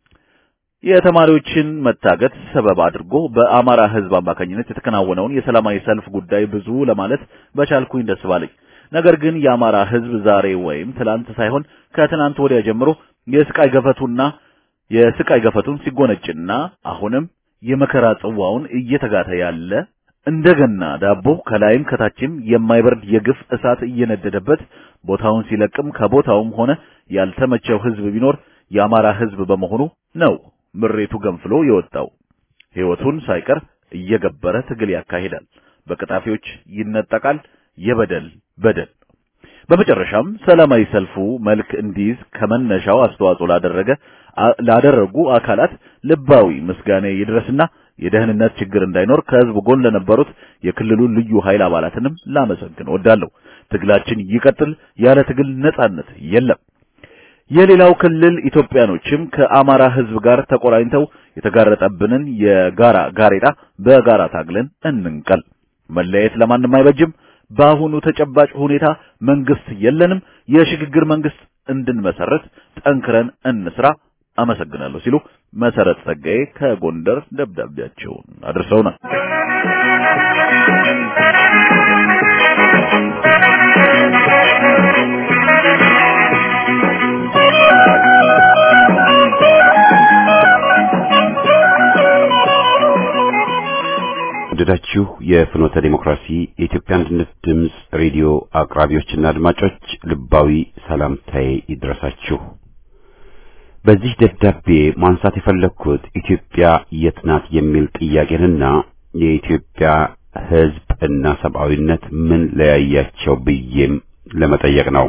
የተማሪዎችን መታገት ሰበብ አድርጎ በአማራ ህዝብ አማካኝነት የተከናወነውን የሰላማዊ ሰልፍ ጉዳይ ብዙ ለማለት በቻልኩኝ ደስ ባለኝ። ነገር ግን የአማራ ህዝብ ዛሬ ወይም ትላንት ሳይሆን ከትናንት ወዲያ ጀምሮ የስቃይ ገፈቱና የስቃይ ገፈቱን ሲጎነጭና አሁንም የመከራ ጽዋውን እየተጋተ ያለ እንደገና ዳቦ ከላይም ከታችም የማይበርድ የግፍ እሳት እየነደደበት ቦታውን ሲለቅም ከቦታውም ሆነ ያልተመቸው ህዝብ ቢኖር የአማራ ህዝብ በመሆኑ ነው ምሬቱ ገንፍሎ የወጣው ህይወቱን ሳይቀር እየገበረ ትግል ያካሂዳል። በቀጣፊዎች ይነጠቃል። የበደል በደል በመጨረሻም ሰላማዊ ሰልፉ መልክ እንዲይዝ ከመነሻው አስተዋጽኦ ላደረገ ላደረጉ አካላት ልባዊ ምስጋና ይድረስና የደህንነት ችግር እንዳይኖር ከህዝብ ጎን ለነበሩት የክልሉ ልዩ ኃይል አባላትንም ላመሰግን እወዳለሁ። ትግላችን ይቀጥል። ያለ ትግል ነጻነት የለም። የሌላው ክልል ኢትዮጵያኖችም ከአማራ ህዝብ ጋር ተቆራኝተው የተጋረጠብንን የጋራ ጋሬጣ በጋራ ታግለን እንንቀል። መለየት ለማንም አይበጅም። በአሁኑ ተጨባጭ ሁኔታ መንግስት የለንም። የሽግግር መንግስት እንድንመሰረት ጠንክረን እንስራ። አመሰግናለሁ ሲሉ መሰረት ጸጋዬ ከጎንደር ደብዳቤያቸውን አድርሰውናል። ወደዳችሁ የፍኖተ ዲሞክራሲ የኢትዮጵያ አንድነት ድምፅ ሬዲዮ አቅራቢዎችና አድማጮች ልባዊ ሰላምታዬ ይድረሳችሁ። በዚህ ደብዳቤ ማንሳት የፈለግኩት ኢትዮጵያ የት ናት የሚል ጥያቄንና የኢትዮጵያ ሕዝብ እና ሰብአዊነት ምን ለያያቸው ብዬም ለመጠየቅ ነው።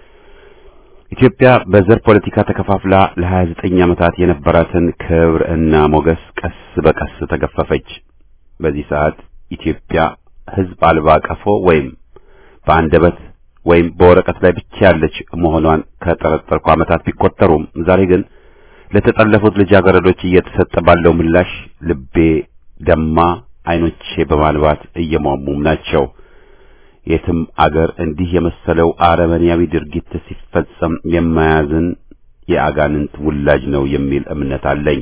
ኢትዮጵያ በዘር ፖለቲካ ተከፋፍላ ለ29 ዓመታት የነበራትን ክብር እና ሞገስ ቀስ በቀስ ተገፈፈች። በዚህ ሰዓት ኢትዮጵያ ሕዝብ አልባ ቀፎ ወይም በአንደበት ወይም በወረቀት ላይ ብቻ ያለች መሆኗን ከጠረጠርኩ ዓመታት ቢቆጠሩም ዛሬ ግን ለተጠለፉት ልጃገረዶች እየተሰጠ ባለው ምላሽ ልቤ ደማ፣ ዓይኖቼ በማልባት እየሟሙም ናቸው። የትም አገር እንዲህ የመሰለው አረመኔያዊ ድርጊት ሲፈጸም የማያዝን የአጋንንት ውላጅ ነው የሚል እምነት አለኝ።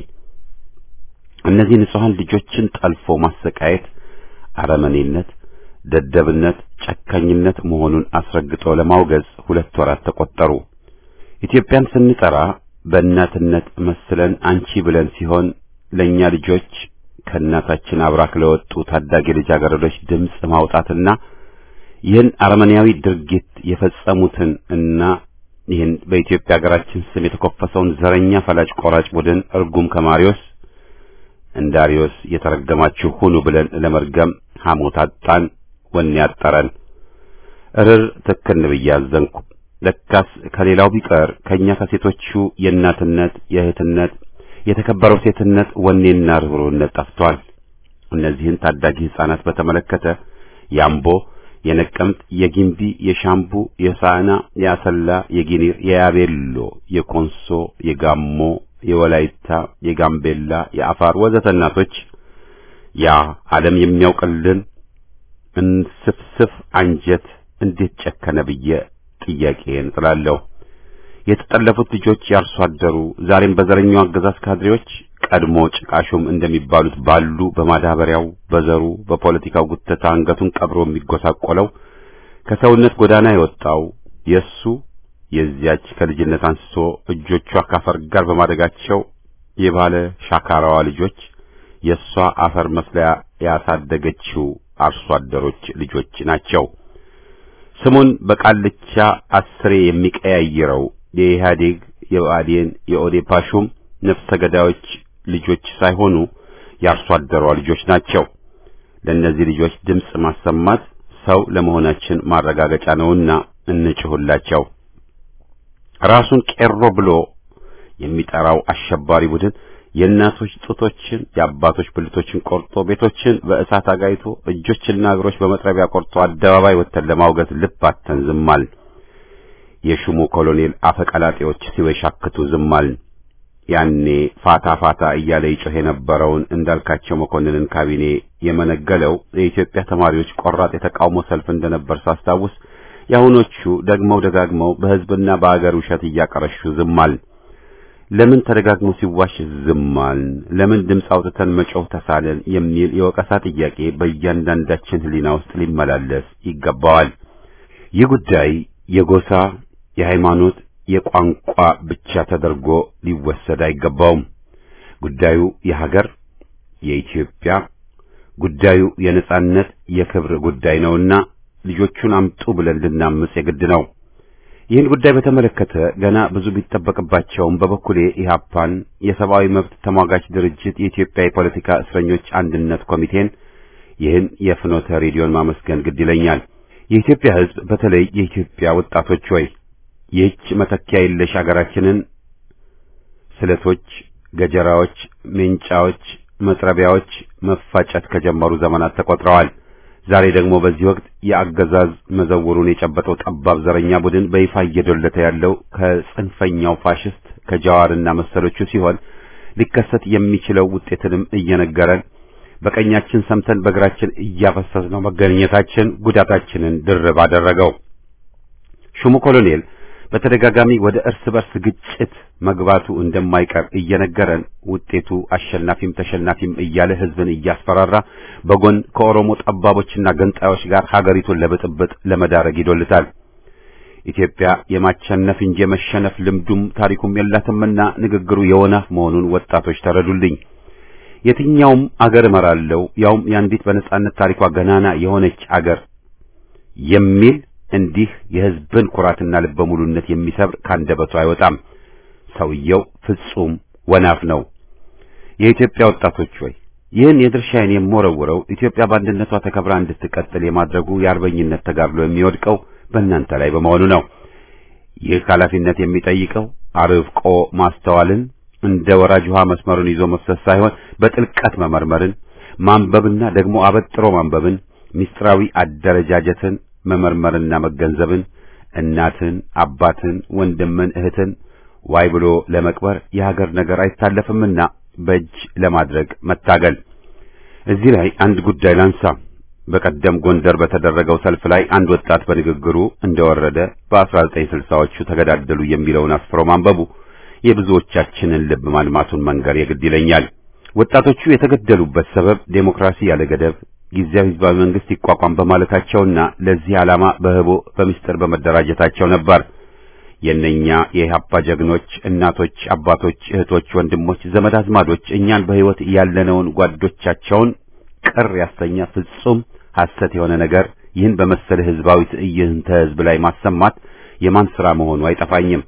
እነዚህ ንጹሐን ልጆችን ጠልፎ ማሰቃየት አረመኔነት፣ ደደብነት፣ ጨካኝነት መሆኑን አስረግጦ ለማውገዝ ሁለት ወራት ተቆጠሩ። ኢትዮጵያን ስንጠራ በእናትነት መስለን አንቺ ብለን ሲሆን ለእኛ ልጆች ከእናታችን አብራክ ለወጡ ታዳጊ ልጃገረዶች ድምፅ ማውጣትና ይህን አረመኔያዊ ድርጊት የፈጸሙትን እና ይህን በኢትዮጵያ ሀገራችን ስም የተኮፈሰውን ዘረኛ ፈላጭ ቆራጭ ቡድን እርጉም ከማሪዎስ እንዳሪዮስ የተረገማችሁ ሁኑ ብለን ለመርገም ሐሞት አጣን፣ ወኔ ያጠረን። እርር ትክን ብዬ አዘንኩ። ለካስ ከሌላው ቢቀር ከኛ ከሴቶቹ የእናትነት የእህትነት የተከበረው ሴትነት ወኔና ርኅሩህነት ጠፍቷል። እነዚህን ታዳጊ ሕፃናት በተመለከተ የአምቦ፣ የነቀምት፣ የጊምቢ፣ የሻምቡ፣ የሳና፣ የአሰላ፣ የጊኒር፣ የያቤሎ፣ የኮንሶ፣ የጋሞ የወላይታ፣ የጋምቤላ፣ የአፋር ወዘተ እናቶች ያ ዓለም የሚያውቅልን እንስፍስፍ አንጀት እንዴት ጨከነ ብዬ ጥያቄን ጥላለሁ። የተጠለፉት ልጆች ያርሶ አደሩ ዛሬም በዘረኛው አገዛዝ ካድሬዎች ቀድሞ ጭቃሹም እንደሚባሉት ባሉ በማዳበሪያው፣ በዘሩ፣ በፖለቲካው ጉተታ አንገቱን ቀብሮ የሚጎሳቆለው ከሰውነት ጎዳና የወጣው የሱ የዚያች ከልጅነት አንስቶ እጆቿ ካፈር ጋር በማደጋቸው የባለ ሻካራዋ ልጆች የእሷ አፈር መስለያ ያሳደገችው አርሶ አደሮች ልጆች ናቸው። ስሙን በቃልቻ አስሬ የሚቀያይረው የኢህአዴግ የብአዴን የኦዴፓ ሹም ነፍሰ ገዳዮች ልጆች ሳይሆኑ የአርሶ አደሯ ልጆች ናቸው። ለእነዚህ ልጆች ድምፅ ማሰማት ሰው ለመሆናችን ማረጋገጫ ነውና እንጭሁላቸው። ራሱን ቄሮ ብሎ የሚጠራው አሸባሪ ቡድን የእናቶች ጡቶችን የአባቶች ብልቶችን ቆርጦ ቤቶችን በእሳት አጋይቶ እጆችና እግሮች በመጥረቢያ ቆርጦ አደባባይ ወጥተን ለማውገዝ ልብ አጥተን ዝማል። የሹሙ ኮሎኔል አፈቀላጤዎች ሲወሻክቱ ዝማል። ያኔ ፋታ ፋታ እያለ ይጮህ የነበረውን እንዳልካቸው መኮንንን ካቢኔ የመነገለው የኢትዮጵያ ተማሪዎች ቆራጥ የተቃውሞ ሰልፍ እንደነበር ሳስታውስ የአሁኖቹ ደግመው ደጋግመው በሕዝብና በአገር ውሸት እያቀረሹ ዝማል። ለምን ተደጋግሞ ሲዋሽ ዝማል? ለምን ድምፅ አውጥተን መጮህ ተሳለን? የሚል የወቀሳ ጥያቄ በእያንዳንዳችን ሕሊና ውስጥ ሊመላለስ ይገባዋል። ይህ ጉዳይ የጎሳ፣ የሃይማኖት፣ የቋንቋ ብቻ ተደርጎ ሊወሰድ አይገባውም። ጉዳዩ የሀገር የኢትዮጵያ ጉዳዩ የነጻነት የክብር ጉዳይ ነውና ልጆቹን አምጡ ብለን ልናምጽ የግድ ነው። ይህን ጉዳይ በተመለከተ ገና ብዙ ቢጠበቅባቸውም በበኩሌ ኢህአፓን፣ የሰብአዊ መብት ተሟጋች ድርጅት፣ የኢትዮጵያ የፖለቲካ እስረኞች አንድነት ኮሚቴን፣ ይህን የፍኖተ ሬዲዮን ማመስገን ግድ ይለኛል። የኢትዮጵያ ሕዝብ በተለይ የኢትዮጵያ ወጣቶች ሆይ ይህች መተኪያ የለሽ አገራችንን ስለቶች፣ ገጀራዎች፣ ሜንጫዎች፣ መጥረቢያዎች መፋጨት ከጀመሩ ዘመናት ተቆጥረዋል። ዛሬ ደግሞ በዚህ ወቅት የአገዛዝ መዘውሩን የጨበጠው ጠባብ ዘረኛ ቡድን በይፋ እየዶለተ ያለው ከጽንፈኛው ፋሽስት ከጃዋርና መሰሎቹ ሲሆን ሊከሰት የሚችለው ውጤትንም እየነገረን በቀኛችን ሰምተን በግራችን እያፈሰስነው መገኘታችን ጉዳታችንን ድርብ አደረገው። ሹሙ ኮሎኔል በተደጋጋሚ ወደ እርስ በርስ ግጭት መግባቱ እንደማይቀር እየነገረን ውጤቱ አሸናፊም ተሸናፊም እያለ ህዝብን እያስፈራራ በጎን ከኦሮሞ ጠባቦችና ገንጣዮች ጋር ሀገሪቱን ለብጥብጥ ለመዳረግ ይዶልታል። ኢትዮጵያ የማቸነፍ እንጂ የመሸነፍ ልምዱም ታሪኩም የላትምና ንግግሩ የወናፍ መሆኑን ወጣቶች ተረዱልኝ። የትኛውም አገር እመራለሁ ያውም የአንዲት በነጻነት ታሪኳ ገናና የሆነች አገር የሚል እንዲህ የህዝብን ኩራትና ልበ ሙሉነት የሚሰብር ካንደበቱ አይወጣም። ሰውየው ፍጹም ወናፍ ነው። የኢትዮጵያ ወጣቶች ሆይ ይህን የድርሻዬን የምወረውረው ኢትዮጵያ በአንድነቷ ተከብራ እንድትቀጥል የማድረጉ የአርበኝነት ተጋድሎ የሚወድቀው በእናንተ ላይ በመሆኑ ነው። ይህ ኃላፊነት የሚጠይቀው አርቆ ማስተዋልን እንደ ወራጅ ውሃ መስመሩን ይዞ መፍሰስ ሳይሆን በጥልቀት መመርመርን፣ ማንበብና ደግሞ አበጥሮ ማንበብን፣ ምስጢራዊ አደረጃጀትን መመርመርና መገንዘብን፣ እናትን፣ አባትን፣ ወንድምን፣ እህትን ዋይ ብሎ ለመቅበር የሀገር ነገር አይታለፍምና በእጅ ለማድረግ መታገል። እዚህ ላይ አንድ ጉዳይ ላንሳ። በቀደም ጎንደር በተደረገው ሰልፍ ላይ አንድ ወጣት በንግግሩ እንደወረደ በ1960ዎቹ ተገዳደሉ የሚለውን አስፍሮ ማንበቡ የብዙዎቻችንን ልብ ማልማቱን መንገር የግድ ይለኛል። ወጣቶቹ የተገደሉበት ሰበብ ዴሞክራሲ ያለ ገደብ ጊዜያዊ ህዝባዊ መንግስት ይቋቋም በማለታቸውና ለዚህ ዓላማ በህቦ በምስጢር በመደራጀታቸው ነበር። የእነኛ የኢህአፓ ጀግኖች እናቶች፣ አባቶች፣ እህቶች፣ ወንድሞች፣ ዘመድ አዝማዶች እኛን በህይወት ያለነውን ጓዶቻቸውን ቅር ያሰኘ ፍጹም ሐሰት የሆነ ነገር ይህን በመሰለ ህዝባዊ ትዕይንተ ህዝብ ላይ ማሰማት የማን ሥራ መሆኑ አይጠፋኝም።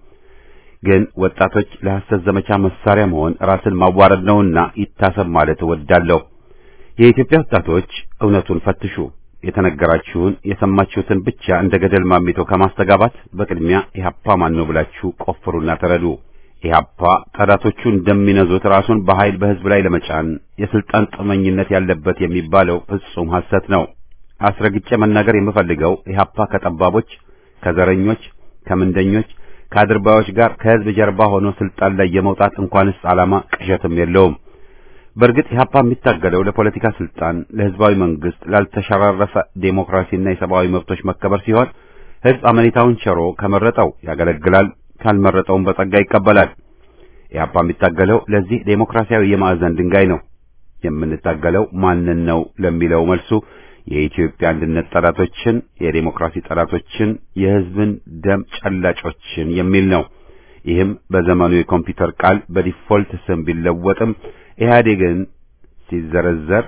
ግን ወጣቶች ለሐሰት ዘመቻ መሳሪያ መሆን ራስን ማዋረድ ነውና ይታሰብ ማለት እወዳለሁ። የኢትዮጵያ ወጣቶች እውነቱን ፈትሹ። የተነገራችሁን የሰማችሁትን ብቻ እንደ ገደል ማሚቶ ከማስተጋባት በቅድሚያ ኢህአፓ ማን ነው ብላችሁ ቆፍሩና ተረዱ። ኢህአፓ ጠላቶቹ እንደሚነዙት ራሱን በኃይል በህዝብ ላይ ለመጫን የስልጣን ጥመኝነት ያለበት የሚባለው ፍጹም ሐሰት ነው። አስረግጬ መናገር የምፈልገው ኢህአፓ ከጠባቦች፣ ከዘረኞች፣ ከምንደኞች፣ ከአድርባዮች ጋር ከህዝብ ጀርባ ሆኖ ስልጣን ላይ የመውጣት እንኳንስ ዓላማ ቅዠትም የለውም። በእርግጥ ኢህአፓ የሚታገለው ለፖለቲካ ስልጣን፣ ለህዝባዊ መንግስት፣ ላልተሸራረፈ ዴሞክራሲና የሰብአዊ መብቶች መከበር ሲሆን ህዝብ አመኔታውን ቸሮ ከመረጠው ያገለግላል፣ ካልመረጠውም በጸጋ ይቀበላል። ኢህአፓ የሚታገለው ለዚህ ዴሞክራሲያዊ የማዕዘን ድንጋይ ነው። የምንታገለው ማንን ነው ለሚለው መልሱ የኢትዮጵያ አንድነት ጠላቶችን፣ የዴሞክራሲ ጠላቶችን፣ የህዝብን ደም ጨላጮችን የሚል ነው። ይህም በዘመኑ የኮምፒውተር ቃል በዲፎልት ስም ቢለወጥም ኢህአዴግን ሲዘረዘር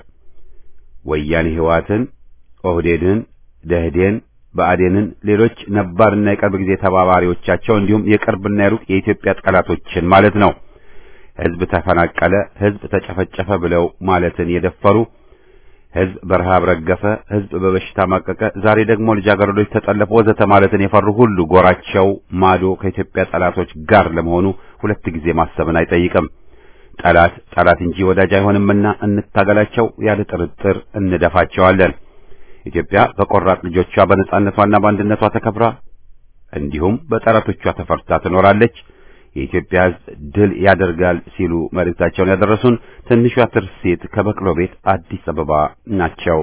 ወያኔ ህዋትን፣ ኦህዴድን፣ ደህዴን፣ ብአዴንን፣ ሌሎች ነባርና የቅርብ ጊዜ ተባባሪዎቻቸው እንዲሁም የቅርብና የሩቅ የኢትዮጵያ ጠላቶችን ማለት ነው። ህዝብ ተፈናቀለ፣ ህዝብ ተጨፈጨፈ ብለው ማለትን የደፈሩ ህዝብ በረሃብ ረገፈ፣ ህዝብ በበሽታ ማቀቀ፣ ዛሬ ደግሞ ልጃገረዶች ተጠለፉ ወዘተ ማለትን የፈሩ ሁሉ ጎራቸው ማዶ ከኢትዮጵያ ጠላቶች ጋር ለመሆኑ ሁለት ጊዜ ማሰብን አይጠይቅም። ጠላት ጠላት እንጂ ወዳጅ አይሆንምና እንታገላቸው፣ ያለ ጥርጥር እንደፋቸዋለን። ኢትዮጵያ በቆራጥ ልጆቿ በነጻነቷና በአንድነቷ ተከብራ እንዲሁም በጠላቶቿ ተፈርታ ትኖራለች። የኢትዮጵያ ህዝብ ድል ያደርጋል ሲሉ መልእክታቸውን ያደረሱን ትንሿ ትርሲት ከበቅሎ ቤት አዲስ አበባ ናቸው።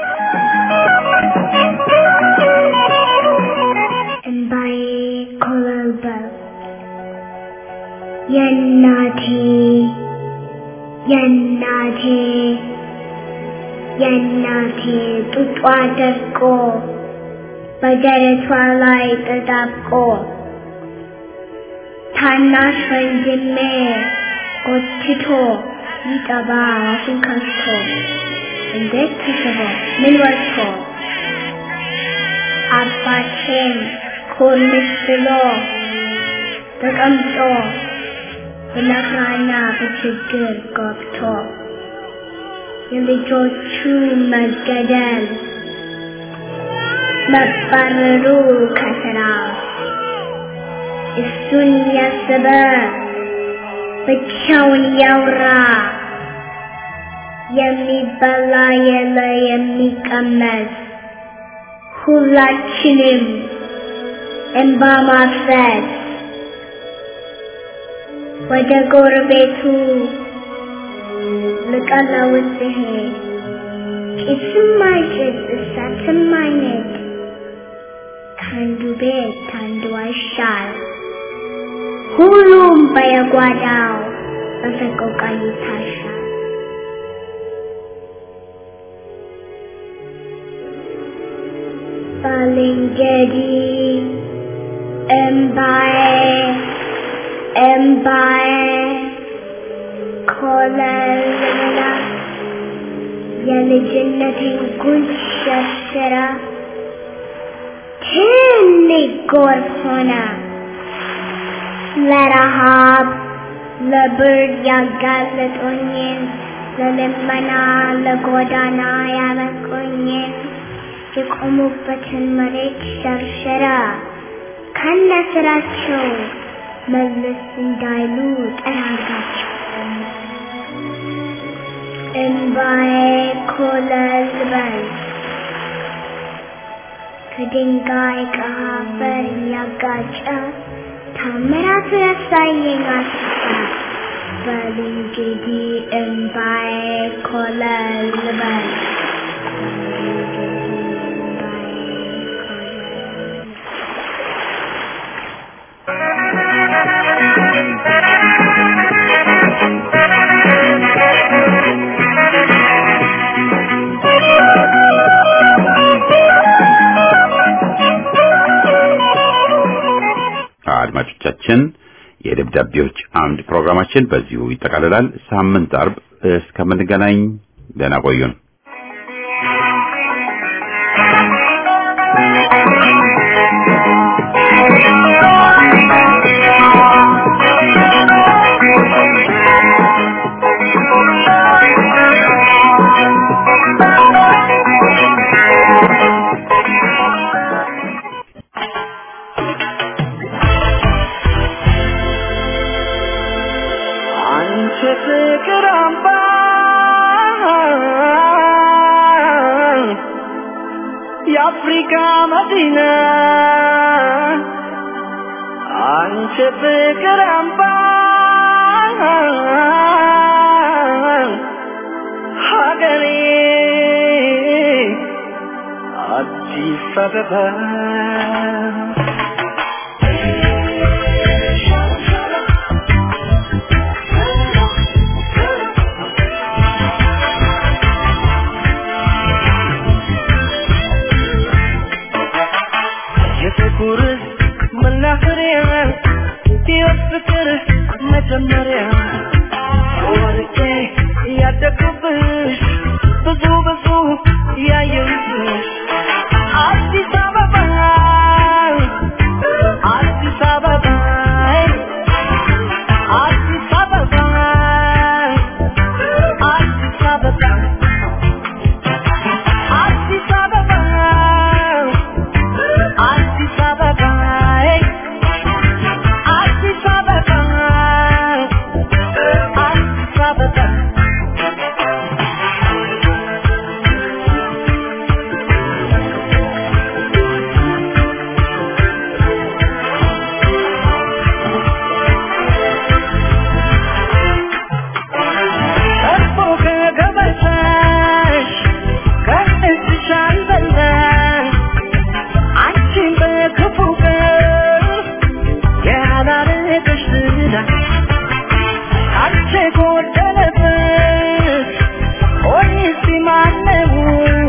እንባዬ ኮበለበለ የእናቴ የእናቴ የእናቴ ጡጧ ደርቆ በደረቷ ላይ ተጣብቆ ታናሽ ወንድሜ ጎትቶ ሊጠባ አፉን ከፍቶ እንዴት ተስቦ ምን ወጥቶ አባቴም ኮልስ ብሎ ተቀምጦ በመከራና በችግር ገብቶ የልጆቹ መገደል መባረሩ ከስራ እሱን ያሰበ ብቻውን ያውራ የሚበላ የለ የሚቀመስ ሁላችንም እንባ ማፍሰስ ወደ ጎረቤቱ ልቀለውስ ሲሄድ ጭስም አይጭስ እሳትም አይነድ ከአንዱ ቤት ከአንዱ አይሻል ሁሉም በየጓዳው በሰቆቃ ይታሻል። ባልንጀሪ እምባዬ እምባዬ ኮለልላ የልጅነቴን ጉንጭ ሸርሽራ ትልቅ ጎርፍ ሆነ ለረሃብ ለብርድ ያጋለጦኝን ለልመና ለጎዳና ያበቁኝን የቆሙበትን መሬት ሸርሸራ ከነ ስራቸው መለስ እንዳይሉ ጠራጋቸው። እንባዬ ኮለል በል ከድንጋይ ከአፈር እያጋጨ ታምራቱ ያሳየኝ አስፋ በል እንግዲህ እንባዬ ኮለል በል አድማጮቻችን የደብዳቤዎች አምድ ፕሮግራማችን በዚሁ ይጠቃልላል። ሳምንት አርብ እስከምንገናኝ ደህና ቆዩን። አንቺ ፍቅር አምባ የአፍሪካ መዲና አንቺ ፍቅር አምባ ሀገሬ አዲስ አበባ የጥቁር መናኸሪያ ሕይወት ፍቅር መጀመሪያ ወርቄ ያደግኩብሽ ብዙ ብዙ ያየሁብሽ አዲስ አበባ አዲስ አበባ አዲስ አበባ አዲስ አበባ አዲስ አበባ አዲስ አበባ አዲስ አበባ አዲስ አበባ እርፎ ከገበታሽ ከእጅሽ አልበላሽ አንቺን በክፉ ቀን ያላረገሽ ዝና አንቺ ጎደለበት ሆይ እስቲ ማነው